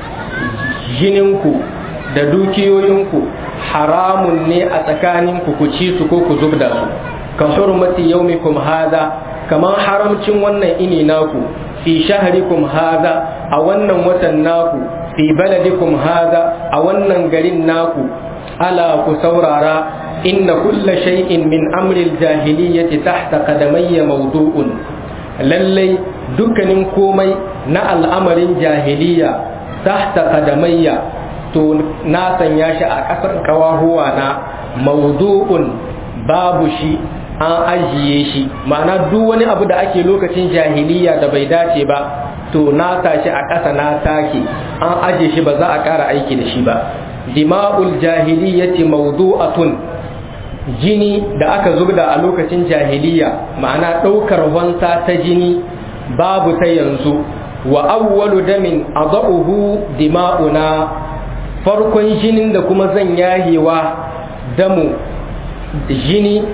jininku da dukiyoyinku haramun ne a tsakaninku ku ci su ko ku zubda su ka hurmati yaumikum hada kamar haramcin wannan ini naku fi shahrikum hada a wannan watan naku fi baladikum hada a wannan garin naku ala ku saurara inna kulla shay'in min amril jahiliyyati tahta qadamayya mawdu'un lallai dukkanin komai na al'amarin jahiliya tahta qadamayya to na sanya shi a ƙasar kawahuwa na mawdu'un babu shi an ajiye shi ma'ana duk wani abu da ake lokacin jahiliya da bai dace ba to na tashi a ƙasa na take an ajiye shi ba za a ƙara aiki da shi ba dima'ul jahiliyyati mawdu'atun jini da aka zubda a lokacin jahiliya ma'ana ɗaukar wansa ta jini babu ta yanzu wa awwalu damin adahu dima'una farkon jinin da kuma zan yahewa damu jini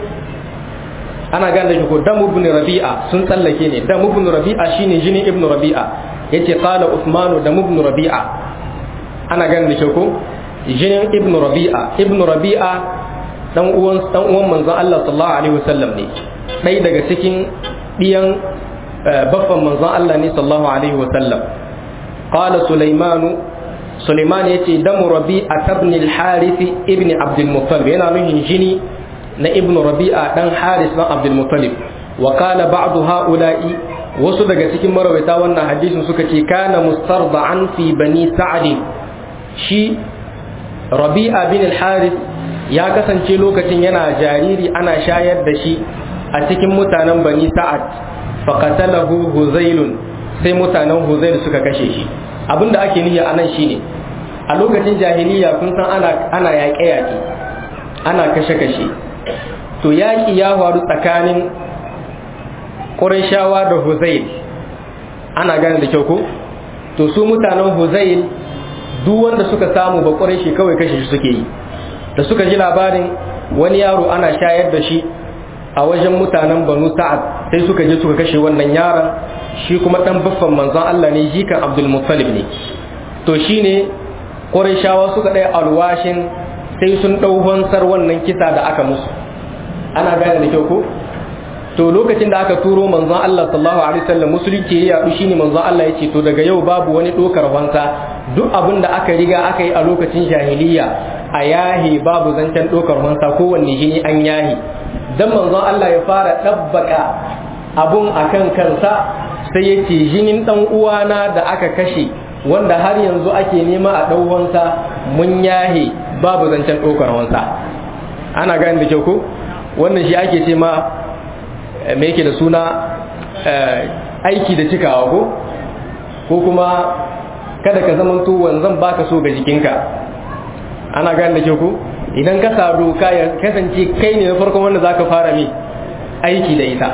ana gane shi ko damu ibn rabi'a sun tsallake ne damu ibn rabi'a shine jinin ibn rabi'a yace qala usmanu damu ibn rabi'a ana gane shi ko jinin ibn rabi'a ibn rabi'a dan uwan dan uwan manzon Allah sallallahu alaihi wasallam ne dai daga cikin diyan baffan manzon Allah ne sallallahu alaihi wasallam qala sulaimanu Suleiman ya ce damu rabi'a tabni al-harith ibn abdul muttalib yana nuhin jini na ibn rabi'a dan haris dan abdul muttalib wa qala ba'du ha'ula'i wasu daga cikin marawaita wannan hadisin suka ce kana mustarda'an fi bani sa'd shi rabi'a bin al-harith ya kasance lokacin yana jariri ana shayar da shi a cikin mutanen bani sa'ad faqatalahu huzailun sai mutanen huzail suka kashe shi abinda ake niyya anan shine a lokacin jahiliya kun san ana ana yaƙe yaƙe ana kashe kashe to yaƙi ya faru tsakanin Qurayshawa da Huzail ana gane da kyau ko to su mutanen Huzail duk wanda suka samu ba Qurayshi kawai kashe shi suke yi da suka ji labarin wani yaro ana shayar da shi a wajen mutanen Banu Sa'ad sai suka je suka kashe wannan yaron shi kuma dan baffan manzon Allah ne jikan Abdul Muttalib ne to shine Qurayshawa suka ɗaya alwashin sai sun ɗau hansar wannan kisa da aka musu ana gane da kyau ko to lokacin da aka turo manzon Allah sallallahu alaihi wasallam musulunci ya yadu shine manzon Allah ya ce to daga yau babu wani dokar fansa duk abin da aka riga aka yi a lokacin jahiliya a yahi babu zancen dokar fansa kowanne jini an yahi dan manzon Allah ya fara dabbaka abun akan kansa sai ya ce jinin dan uwana da aka kashe wanda har yanzu ake nema a ɗau wansa mun yahe babu zancen ɗaukar wansa ana gani da kyau ko wannan shi ake ce ma me yake da suna aiki da cikawa ko ko kuma kada ka zama to wanzan baka so ga jikinka ana gani da kyau ko idan ka sadu ka kasance kai ne na farkon wanda zaka fara mi aiki da ita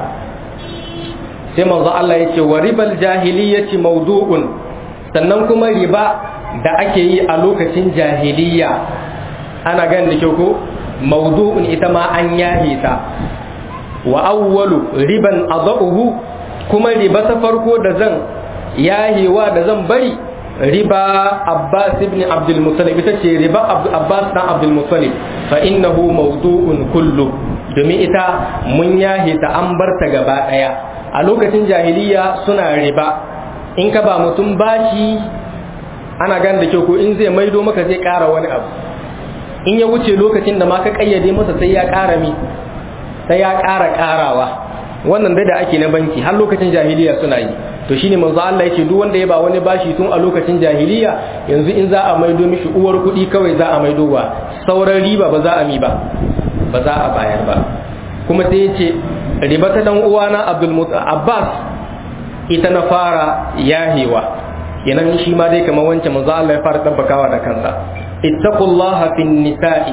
sai manzo Allah ya ce wa ribal jahiliyyati mawdu'un sannan kuma riba da ake yi a lokacin jahiliya ana gan da kyau ko maudu'un ita ma an yahe ta wa awwalu riban adahu kuma riba ta farko da zan yahewa da zan bari riba Abbas ibn Abdul Muttalib ita ce riba Abbas dan Abdul Muttalib fa innahu mawdu'un kullu domin ita mun yahe ta an bar ta gaba daya a lokacin jahiliya suna riba in ka ba mutum bashi ana gan da kyau ko in zai maido maka zai ƙara wani abu in ya wuce lokacin da ma ka kayyade masa sai ya ƙara mi sai ya ƙara ƙarawa wannan dai da ake na banki har lokacin jahiliya suna yi to shine manzo Allah yake duk wanda ya ba wani bashi tun a lokacin jahiliya yanzu in za a maido mishi uwar kuɗi kawai za a maido wa sauran riba ba za a mi ba ba za a bayar ba kuma sai yace riba ta dan uwana Abdul Abbas ita na fara yahewa yanan shi ma dai kamar wancan manzo Allah ya fara tabbakawa da kansa ittaqullaha fin nisa'i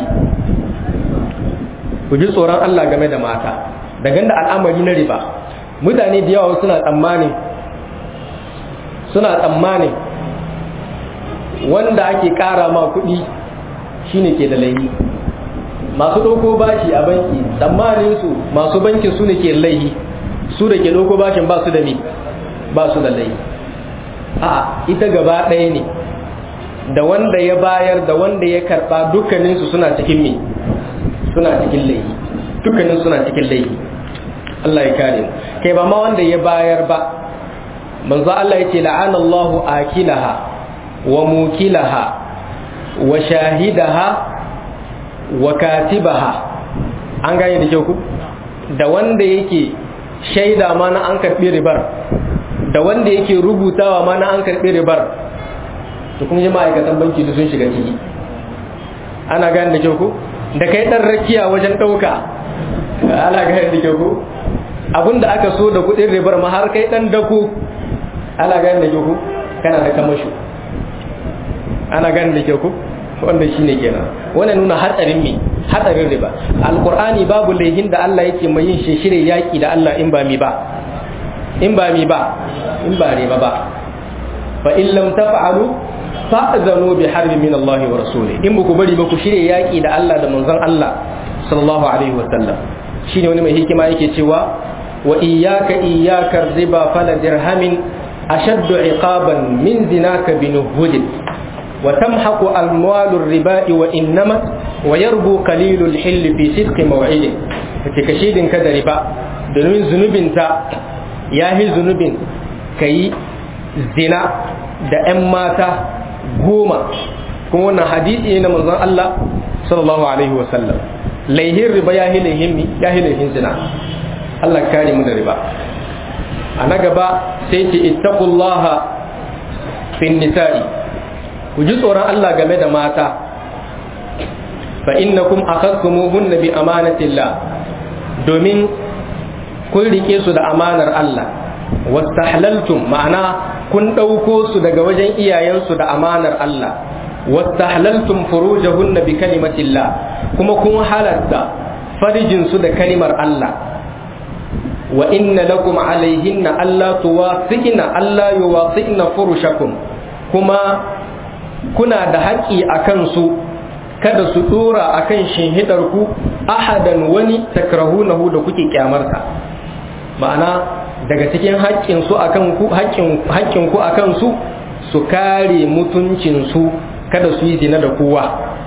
ku ji tsoron Allah game da mata daga da al'amari na riba mutane da yawa suna tsammani suna tsammani wanda ake kara ma kuɗi shine ke da laihi masu ɗauko bashi a banki tsammanin su masu bankin su ne ke laihi su da ke ɗauko bashin ba su da ni ba su da laihi a ita gaba ɗaya ne da wanda ya bayar da wanda ya karɓa dukkaninsu suna cikin me suna cikin laihi dukkanin suna cikin laihi Allah ya kare mu kai ba ma wanda ya bayar ba manzo Allah ya ce la'ana Allahu akilaha wa mukilaha wa shahidaha wa katibaha an gane da kyau ku da wanda yake shaida ma na an karbi ribar da wanda yake rubutawa ma na an karbi ribar to kuma ma'aikatan banki da sun shiga ciki ana gane da kyau ku da kai dan rakiya wajen dauka ana gane da kyau ku abinda aka so da kudin ribar ma har kai dan dako ana gane da kyau ku kana da kamasho ana gane da kyau ku wanda shine kenan wannan nuna hatsarin me hatsarin riba alqur'ani babu laihin da Allah yake mai yin shishire yaki da Allah in ba mi ba in ba mi ba in ba riba ba fa in lam taf'alu fa'zanu bi harbi min Allah wa rasulih in ku bari ba ku shirye yaki da Allah da manzon Allah sallallahu alaihi wa sallam shine wani mai hikima yake cewa wa iyyaka iyyaka riba fala dirhamin ashaddu iqaban min zinaka bi nuhudin وتمحق أموال الرباء وإنما ويربو قليل الحل في صدق موعد فتكشيد كذا ربا دون ذنوب تا ياهي ذنوب كي زنا da ‘yan mata goma kuma wannan hadisi ne na manzon Allah sallallahu alaihi wasallam laihin riba ya laihin mi ya laihin zina Allah kare mu da riba a na gaba sai ce ittaqullaha fin nisa'i ku ji tsoron Allah game da mata fa innakum akhadtumuhunna bi amanatillah domin kun rike su da amanar Allah wastahlaltum ma'ana kun ɗauko su daga wajen iyayensu da amanar Allah wastahlaltum furujahunna bi kalimatillah kuma kun halatta farijin su da kalimar Allah wa inna lakum alaihinna alla tuwasiqna alla yuwasiqna furushakum kuma kuna da haƙƙi a kansu kada su ɗora a kan ku ahadan wani takrahunahu da kuke kyamarsa ma'ana daga cikin haƙƙinsu a kanku haƙƙinku a kansu su kare mutuncinsu kada su yi zina da kowa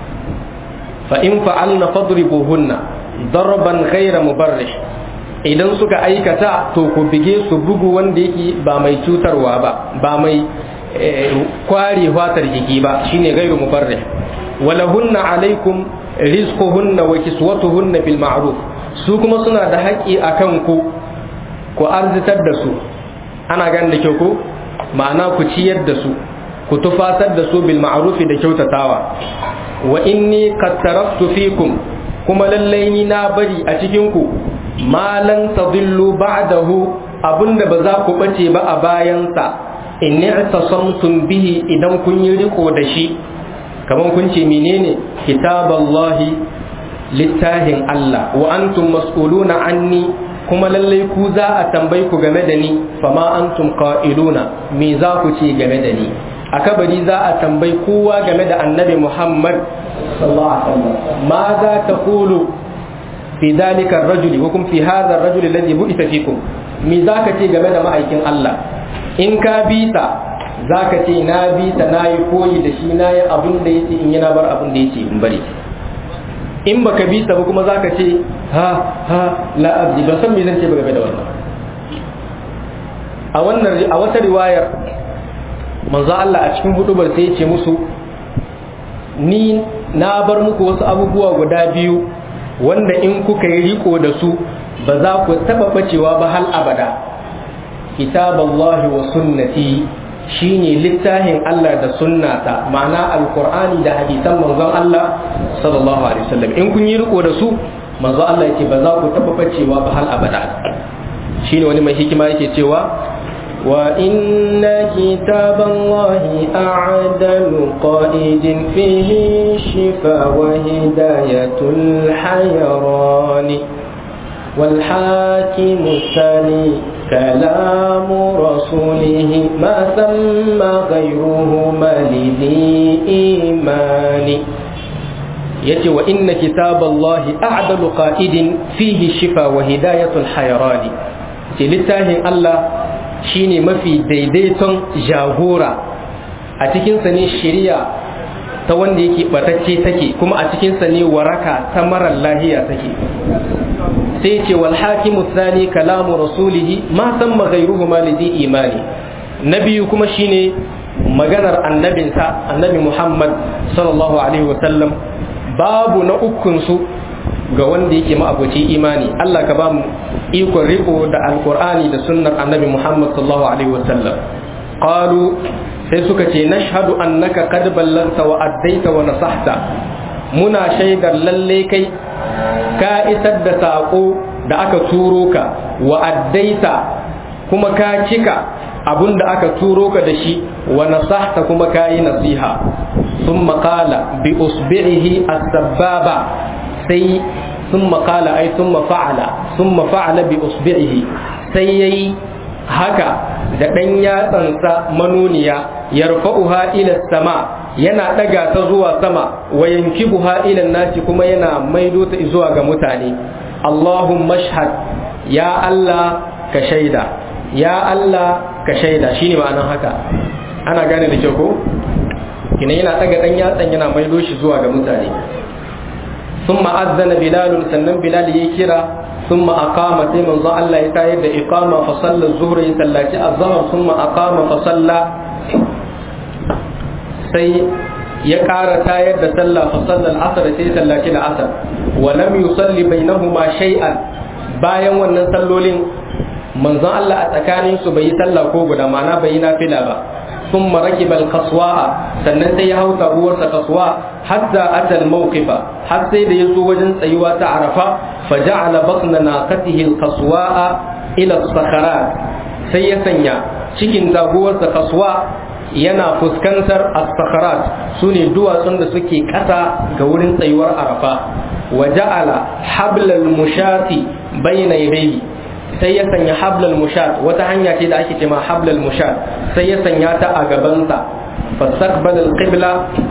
fa in fa'alna fadribuhunna darban ghayra mubarrih idan suka aikata to ku bige su bugu wanda yake ba mai cutarwa ba ba mai kware fatar jiki ba shine gairu mubarrih walahunna alaikum rizquhunna wa kiswatuhunna bil ma'ruf su kuma suna da haƙƙi akan ku ku arzitar da su ana gan da kyau ko ma'ana ku ciyar da su ku tufatar da su bil ma'ruf da kyautatawa wa inni qad taraktu fikum kuma lallai ni na bari a cikin ku ma lan tadillu ba'dahu abinda ba za ku bace ba a bayansa in i'tasamtum bihi idan kun yi riko da shi kaman kun ce menene kitaballahi littahin Allah wa antum mas'uluna anni kuma lallai ku za a tambayi ku game da ni fama antum qa'iluna me za ku ce game da ni a kabari za a tambayi kowa game da annabi Muhammad sallallahu alaihi wasallam ma za ta kulu fi dalika ar-rajuli wa kum fi hadha ar-rajuli alladhi bu'itha fikum me za ka ce game da ma'aikin Allah in ka bi ta za ka ce na bi ta na yi koyi da shi na yi abin da ya ce in yana bar abin da ya ce in bari in baka bi ta ba kuma za ka ce ha ha la abdi ban san me zan ce ba game da wannan a wannan a wata riwayar manzo Allah a cikin hudubar sai ya ce musu ni na bar muku wasu abubuwa guda biyu wanda in kuka yi riko da su ba za ku taba bacewa ba hal abada kitaballahi wa sunnati shine littafin Allah da sunnata ma'ana alqur'ani da hadisan manzon Allah sallallahu alaihi wasallam in kun yi riko da su manzo Allah yake ba za ku taba bacewa ba hal abada shine wani mai hikima yake cewa wa inna kitaballahi a'dalu qa'idin fihi shifa wa hidayatul hayrani wal hakim thani كلام رسوله ما ثم غيرهما لذي إيمان yace wa inna kitaballahi a'dalu qa'idin fihi shifa wa hidayatul hayrani ce littafin Allah shine mafi daidaiton jagora a cikin sa ne shari'a ta wanda yake batacce take kuma a cikin sa ne waraka ta marar lahiya take sai ce wal hakimu thani kalamu rasulihi ma samma ghayruhu ma lidhi imani nabiyu kuma shine maganar annabinsa annabi Muhammad sallallahu alaihi wa sallam babu na ukunsu ga wanda yake ma'abuci imani Allah ka ba mu ikon riko da alkur'ani da sunnar annabi Muhammad sallallahu alaihi wasallam qalu sai suka ce nashhadu annaka qad ballanta wa addaita wa nasahta muna shaidar lalle kai ka isar da sako da aka turo ka wa addaita kuma ka cika abun da aka turo ka da shi wa nasahta kuma ka yi nasiha ثم قال بأصبعه السبابة سي ثم قال أي ثم فعل ثم فعل بأصبعه سي هكا da ɗan yatsansa manuniya yarfa'uha ila sama yana ɗaga ta zuwa sama wa yankibuha ila nasi kuma yana maido ta zuwa ga mutane Allahumma shahad ya Allah ka shaida ya Allah ka shaida shine ma'anar haka ana gane da kyau ko kina yana daga dan yatsan yana maido shi zuwa ga mutane thumma azzana bilal sannan bilal yayi kira thumma aqama sai manzo Allah ya tayar da iqama fa salla zuhra ya sallaci azhar thumma aqama fa salla sai ya ƙara tayar da sallah fa salla al-asr sai sallaci al-asr wa lam yusalli bainahuma shay'an bayan wannan sallolin manzon Allah a tsakanin su bai yi sallah ko guda ma'ana bai yi nafila ba ثم ركب القصواء sannan sai ya hau taguwarsa kasuwa hatta atal mawqifa har sai da yazo wajen tsayuwa ta arafa fa ja'ala batna naqatihi alqaswa'a ila sakharat sai ya sanya cikin taguwarsa kasuwa yana fuskantar as-sakharat sune duwatsun da suke kasa ga wurin tsayuwar arafa wa ja'ala hablal mushati bayna yadayhi sai ya sanya hablal mushat wata hanya ce da ake cewa hablal mushat sai ya sanya ta a gabansa fastaqbala alqibla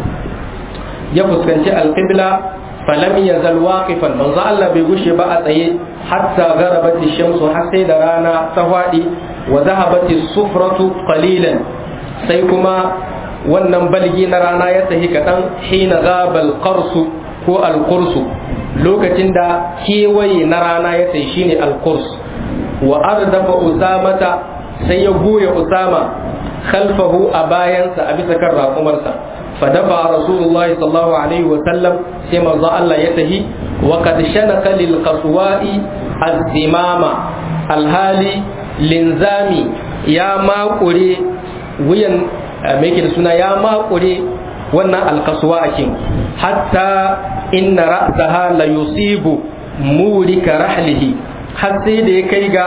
ya fuskanci alqibla falam yazal waqifan manzo Allah bai gushe ba a tsaye hatta gharabat ash-shamsu har sai da rana ta fadi wa dhahabat as-sufratu qalilan sai kuma wannan balgi na rana ya tahi kadan hina ghabal qarsu ko al-qursu lokacin da kewaye na rana ya tahi shine al-qursu wa ardafa usamata sai ya goya usama khalfahu a bayansa a bisa kan raƙumarsa fa dafa rasulullahi sallallahu alaihi wa sallam sai manzo Allah ya tahi wa qad shanaka lil qaswa'i az-zimama alhali linzami ya makure wuyan me yake da suna ya makure wannan alkaswa akin hatta inna ra'saha la yusibu murika rahlihi har sai da ya kai ga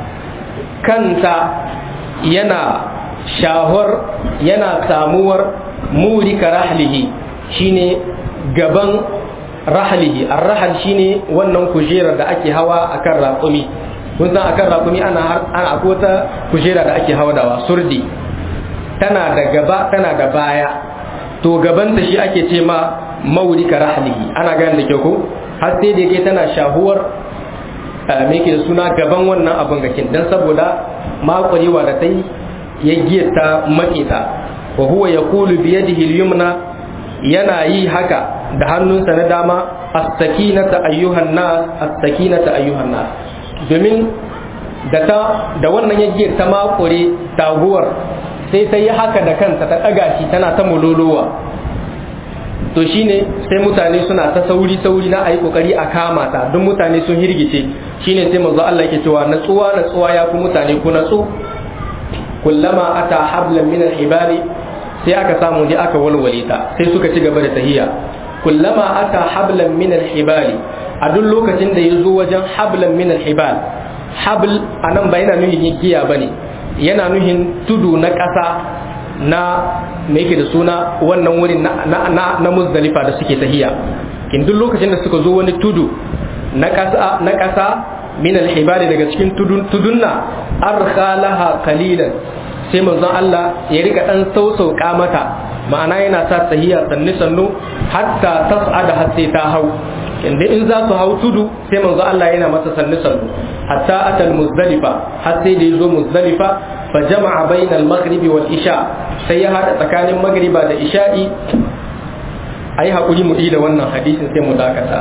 kanta yana shahwar yana samuwar murika rahlihi shine gaban rahlihi ar-rahl shine wannan kujerar da ake hawa akan raƙumi kun san akan raƙumi ana ana akwai wata kujera da ake hawa dawa surdi tana da gaba tana da baya to gaban da shi ake ce ma mawrika rahlihi ana gane da kyau ko har sai da yake tana shahuwar me ke suna gaban wannan abin gakin dan saboda makwarewa da ta yi ya giyata makita wa huwa yaqulu bi yadihi al-yumna yana yi haka da hannunsa na dama as-sakinata ayyuhan nas as-sakinata ayyuhan nas domin da ta da wannan ya giyata makure taguwar sai ta yi haka da kanta ta ɗaga shi tana ta mulolowa to shine sai mutane suna ta sauri sauri na ayi kokari a kama ta don mutane sun hirgice shine sai manzo Allah yake cewa natsuwa natsuwa ya fi mutane ku natsu kullama ata hablan min al-hibali sai aka samu dai aka walwale ta sai suka ci gaba da tahiya kullama ata hablan min al-hibali a duk lokacin da ya zo wajen hablan min al-hibal habl anan ba yana nuhin giya bane yana nuhin tudu na ƙasa na me yake da suna wannan wurin na na na muzdalifa da suke tahiya kin duk lokacin da suka zo wani tudu na ƙasa na ƙasa min al-hibali daga cikin tudun tudunna arkalaha qalilan sai manzon Allah ya rika dan sausauka mata ma'ana yana sa tahiya sannu sannu hatta tas'ada har sai ta hau inda in za su hau tudu sai manzo Allah yana masa sannu sannu hatta atal muzdalifa har sai da yazo muzdalifa fa jama'a bainal maghribi wal isha sai ya hada tsakanin magriba da isha'i ayi hakuri mu da wannan hadisin sai mu dakata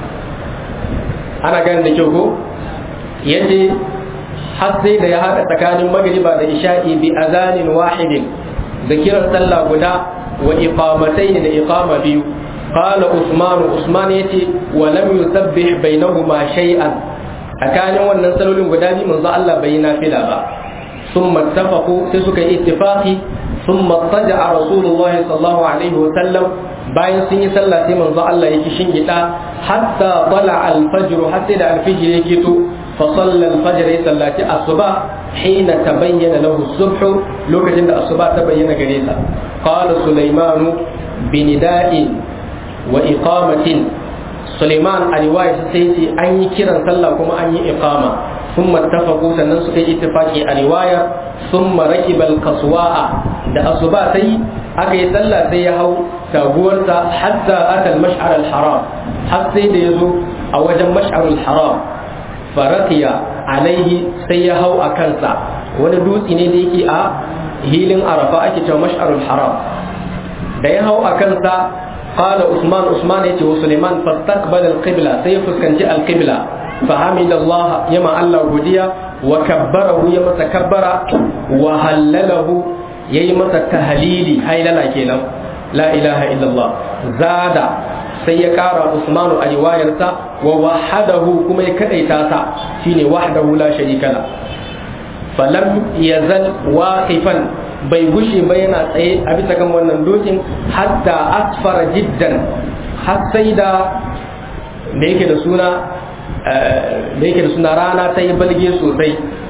ana ganin da kyau ko yace har sai da ya hada tsakanin magriba da isha'i bi azanin wahidin da kiran sallah guda wa iqamatayn da iqama biyu قال عثمان عثمان يتي ولم يسبح بينهما شيئا أكان wannan salolin guda biyu manzo Allah bai nafila ba ثم اتفقوا sai suka yi ittifaqi ثم اضطجع رسول الله صلى الله عليه وسلم bayan sun yi sallah sai manzo Allah yake shingida hatta tala al-fajr hatta da al-fajr yake to fa salla al-fajr ya sallati asuba hina tabayyana lahu as-subh lokacin da asuba ta bayyana gare sa qala sulaymanu binida'in wa iqamatin Suleiman a riwaya sai ce an yi kiran sallah kuma an yi iqama sun mattafaku sannan suka yi ittifaki a riwaya sun marakibal kasuwa'a da asuba sai aka yi sallah sai ya hau taguwarsa hatta atal mash'ar al-haram har sai da ya zo a wajen mash'ar al-haram farakiya alaihi sai ya hau a kansa wani dutse ne da yake a hilin arafa ake cewa mash'ar al-haram da ya hau a kansa قال عثمان عثمان يتي وسليمان فاستقبل القبلة سيفس كان جاء القبلة فحمد الله يما الله وديا وكبره يما تكبر وهلله يما تهليلي هاي لنا كينا لا إله إلا الله زاد سيكار عثمان الرواية ووحده كما يكأيتاتا شيني وحده لا شريك له فلم يزل واقفا bai gushe ba yana tsaye a bisa kan wannan dokin hatta asfara jiddan har sai da da yake da suna da yake da suna rana ta yi balge sosai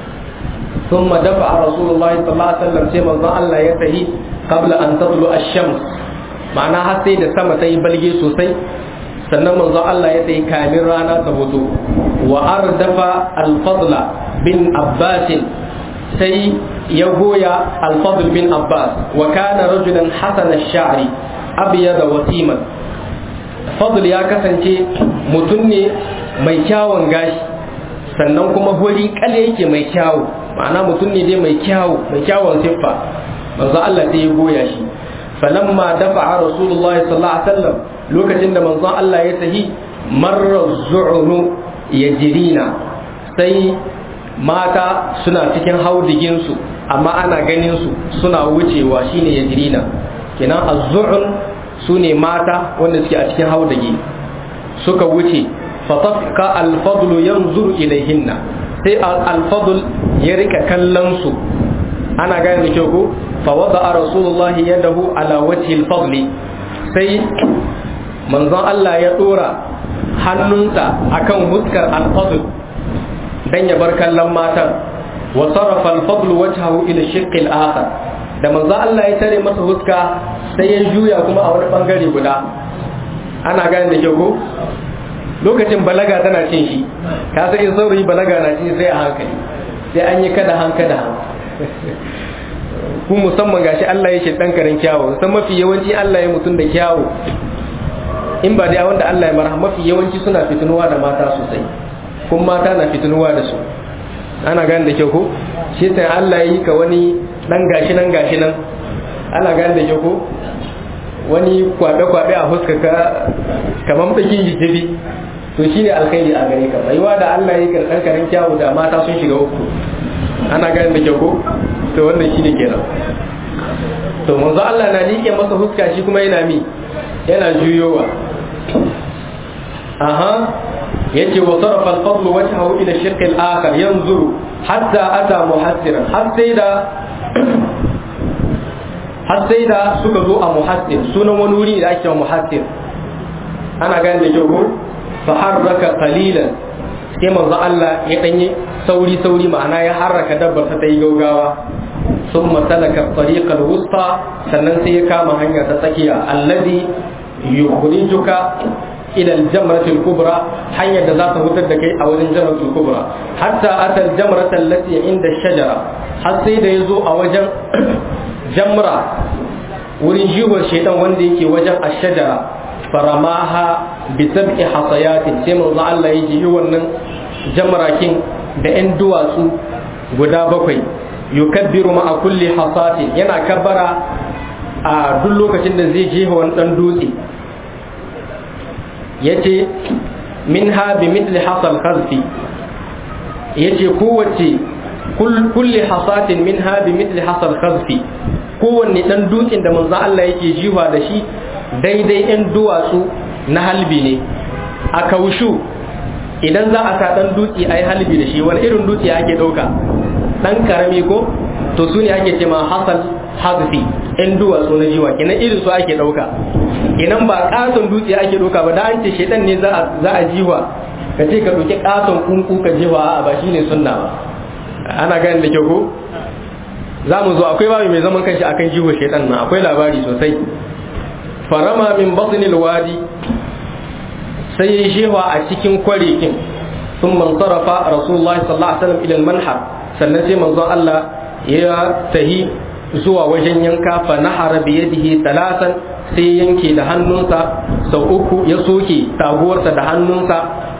ثم دفع رسول الله صلى الله عليه وسلم sai manzon Allah ya tahi qabla an tadlu ash-shams ma'ana har sai da sama ta yi balge sosai sannan manzon Allah ya tahi kamin rana ta fito wa ardafa al-fadla bin Abbas sai ya goya alfadl bin abbas wa kana rajulan hasan ash-sha'ri abyad wasiman fadl ya kasance mutum ne mai kyawun gashi sannan kuma hori kale yake mai kyawu ma'ana mutum ne dai mai kyawu mai kyawun siffa manzo Allah sai ya goya shi falamma dafa'a rasulullahi sallallahu alaihi wasallam lokacin da manzo Allah ya tahi marra zu'unu yajrina sai mata suna cikin haudiginsu amma ana ganin su suna wucewa shine yajrina kenan az-zu'un sune mata wanda suke a cikin haudage suka wuce fatafka al-fadl yanzuru ilayhinna sai al-fadl ya rika kallon su ana gane da kyau ko fa wada rasulullahi yadahu ala wajhi al-fadl sai manzon Allah ya dora hannunsa akan huskar al-fadl dan ya bar kallon matan wa sarrafa al-fadl wajhahu ila shiqq al-akhar da manzo Allah ya tare masa huska sai ya juya kuma a wani bangare guda ana gane da kyau ko lokacin balaga tana cin shi ka san in saurayi balaga na cin sai a hankali sai an yi kada hankada ku musamman gashi Allah ya ce dan karin kyawu san mafi yawanci Allah ya mutun da kyawu in ba dai wanda Allah ya marha mafi yawanci suna fitinuwa da mata sosai kun mata na fitinuwa da su ana gane da kyau ko shi sai Allah ya yi ka wani dan gashi nan gashi nan ana gane da kyau ko wani kwabe kwabe a huska ka kamar bakin jijibi to shine alkhairi a gare ka baiwa da Allah ya yi karkan karin kyawu da mata sun shiga uku ana gane da kyau ko to wannan shine kenan to manzo Allah na liƙe masa huska shi kuma yana mi yana juyowa aha yace wa sarafa al-fadl wajhahu ila shirq al-akhar yanzuru hatta ata muhassiran har sai da har sai da suka zo a muhassir sunan wani wuri da ake muhassir ana gane da kyau ko fa harraka qalilan sai manzo Allah ya danye sauri sauri ma'ana ya harraka dabbar ta yi gaugawa ثم سلك الطريق الوسطى sannan sai ya kama hanya ta tsakiya alladhi yukhrijuka ila al-jamrati al-kubra hanyar da za ta hutar da kai a wajen jamratul kubra hatta ata al-jamrata allati inda shajara har sai da yazo a wajen jamra wurin jiwar shaidan wanda yake wajen ash-shajara faramaha bi sab'i hasayatin sai manzo Allah ya ji wannan jamrakin da 'yan duwatsu guda bakwai yukabbiru ma'a kulli hasatin yana kabbara a duk lokacin da zai jefa wani dan dutse yace minha bi mithli hasal khazfi yace kowace kulli hasatin minha bi mithli hasal khazfi kowanne dan dutsen da manzo Allah yake jiwa da shi daidai yan duwatsu na halbi ne a kaushu idan za a sa dan dutse a yi halbi da shi wani irin dutse ake ɗauka dan karami ko to su ne ake ce ma hasal hazfi in duwatsu na jiwa kenan irin su ake ɗauka idan ba katon dutse ake ɗauka ba da an ce shaitan ne za a jiwa ka ce ka ɗauki katon kunku ka jiwa a ba shi ne sunna ba ana gani da kyau ko za mu zo akwai babu mai zaman kanshi akan jiwa shaitan nan akwai labari sosai farama min batnil wadi sai ya shewa a cikin kwarikin sun man sarrafa rasulullahi sallallahu alaihi wasallam ila manhar sannan sai manzon Allah ya tahi zuwa wajen yanka fa nahara bi yadihi talatan sai yanke da hannunsa sau uku ya soke taguwarsa da hannunsa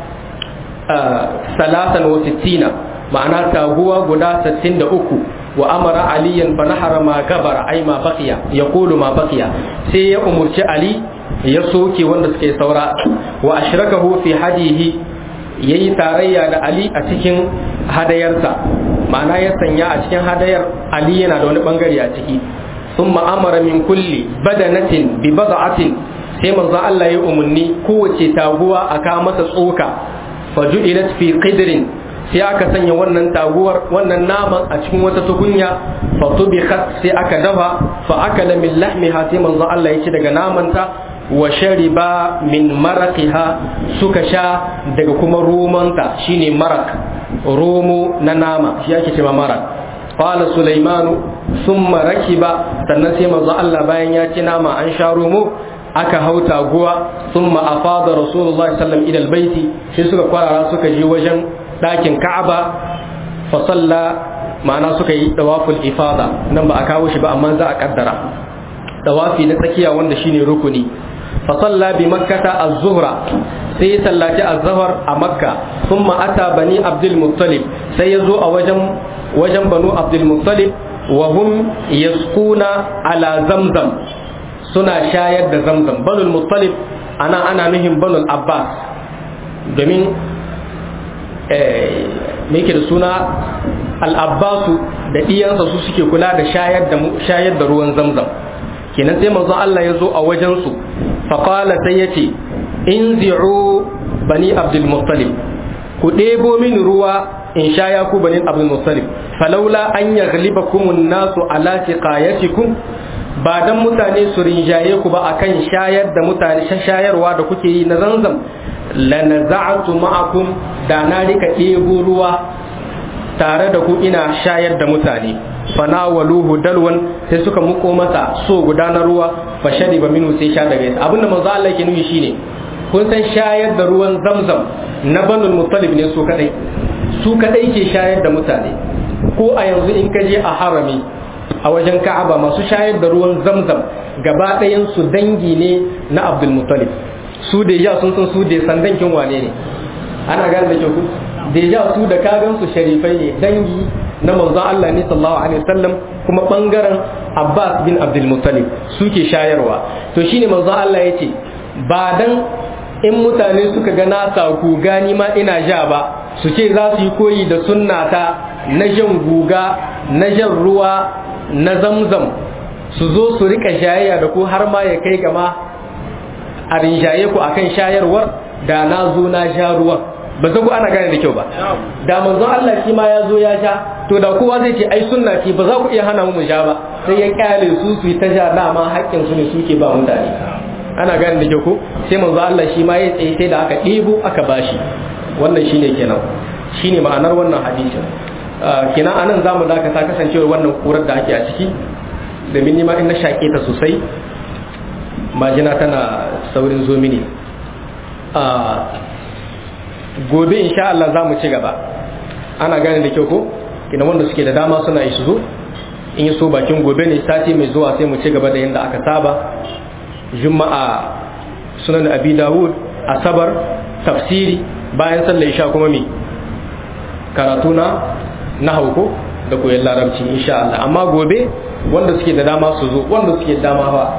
salatan wa sittina ma'ana taguwa guda 63 wa amara aliyan fa nahara ma gabara ai ma baqiya yaqulu ma baqiya sai ya umurci ali ya soke wanda suke saura wa ashrakahu fi hadihi yayi tarayya da ali a cikin hadayarsa ma'ana ya sanya a cikin hadayar ali yana da wani bangare a ciki thumma amara min kulli badanatin bi bad'atin sai manzo Allah ya umarni kowace taguwa aka masa tsoka faju'ilat fi qidrin sai aka sanya wannan taguwar wannan naman a cikin wata tukunya fa tubikat sai aka dafa fa akala min lahmiha sai manzo Allah ya ci daga namanta wa shariba min maraqiha suka sha daga kuma romanta shine marak romo na nama shi ake cewa marak qala sulaimanu thumma rakiba sannan sai manzo Allah bayan ya ci nama an sha romo aka hau taguwa thumma afada rasulullahi sallallahu alaihi wasallam ila albayti sai suka kwarara suka je wajen ɗakin ka'aba fa salla ma'ana suka yi dawaful ifada nan ba a kawo shi ba amma za a kaddara dawafi na tsakiya wanda shine rukuni fa salla bi makkata az-zuhra sai ya sallaci az-zuhr a makka thumma ata bani abdul muttalib sai ya zo a wajen wajen banu abdul muttalib wa hum yasquna ala zamzam suna shayar da zamzam banul muttalib ana ana nuhin banul abbas domin me yake da suna al'abbasu da ɗiyansa su suke kula da shayar da ruwan zamzam kenan sai manzon Allah ya zo a wajensu faƙala sai ya ce in zi'u bani abdul muttalib ku ɗebo min ruwa in shaya ku bani abdul muttalib falaula an yaghlibakum an-nasu ala tiqayatikum ba dan mutane su rinjaye ku ba akan shayar da mutane shayarwa da kuke yi na zanzam lanaza'atu ma'akum da na rika ɗebo ruwa tare da ku ina shayar da mutane fanawaluhu dalwan sai suka muko masa so guda na ruwa fa shariba minhu sai sha daga yasa abinda manzo Allah yake nufi shine kun san shayar da ruwan zamzam na banul muttalib ne su kadai su kadai ke shayar da mutane ko a yanzu in ka je a harami a wajen Ka'aba masu shayar da ruwan zamzam gaba ɗayan su dangi ne na Abdul Muttalib su da ya sun san su da sandankin wane ne ana gane da kyau da ya su da kagan su sharifai ne dangi na manzo Allah ne sallallahu alaihi wasallam kuma bangaren Abbas bin Abdul Muttalib suke shayarwa to shine manzo Allah yace ba dan in mutane suka ga na saku gani ma ina ja ba su ce za su yi koyi da sunnata na jan guga na jan ruwa na zamzam su zo su rika shayayya da ku har ma ya kai gama a rinjaye ku akan shayarwar da na zo na sha ruwan ba zago ana gane da kyau ba da manzon Allah shi ma ya zo ya sha to da kowa zai ce ai sunna ce ba za ku iya hana mu mu sha ba sai ya kyale su su ta sha dama haƙƙin su ne suke ba mutane ana gane da kyau ko sai manzon Allah shi ma ya tsaye sai da aka ɗebo aka bashi wannan shine kenan shine ma'anar wannan hadisin kenan anan zamu dakata kasancewar wannan kurar da ake a ciki domin nima in na shaƙe ta sosai majina tana saurin zo mini gobe insha Allah za mu ci gaba ana gane da kyau ko kina wanda suke da dama suna yi su zo in yi so bakin gobe ne sati mai zuwa sai mu ci gaba da yadda aka saba juma'a sunan abi dawud asabar tafsiri bayan sallar isha kuma me karatu na na hauko da koyon larabci insha Allah amma gobe wanda suke da dama su zo wanda suke da dama ba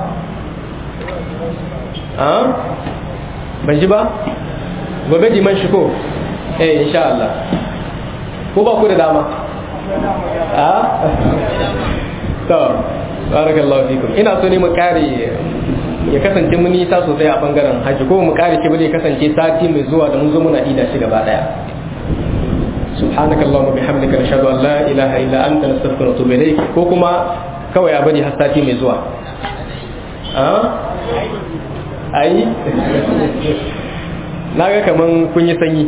a ban ji ba gobe diman shi ko eh insha Allah ko ba ku da dama a to barakallahu fikum ina so ne mu kare ya kasance mun nisa sosai a bangaren haji ko mu kare shi bane kasance sati mai zuwa da mun zo muna ida shi gaba daya سبحانك اللهم وبحمدك نشهد ان لا اله الا انت نستغفرك ونتوب اليك ko kuma kawai a bari har sati mai zuwa a ai na ga kaman kun yi sanyi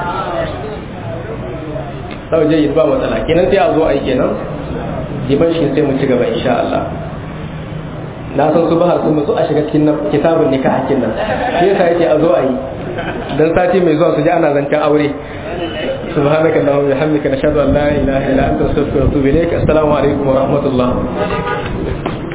sauje yi ba matsala kenan sai a zo ai kenan diban shi sai mu ci gaba insha Allah na san su ba su musu a shiga cikin kitabun nikah hakin nan shi yasa yake a zo ai dan sati mai zuwa su ji ana zancen aure سبحانك اللهم وبحمدك نشهد ان لا اله الا انت نستغفرك ونتوب اليك السلام عليكم ورحمه الله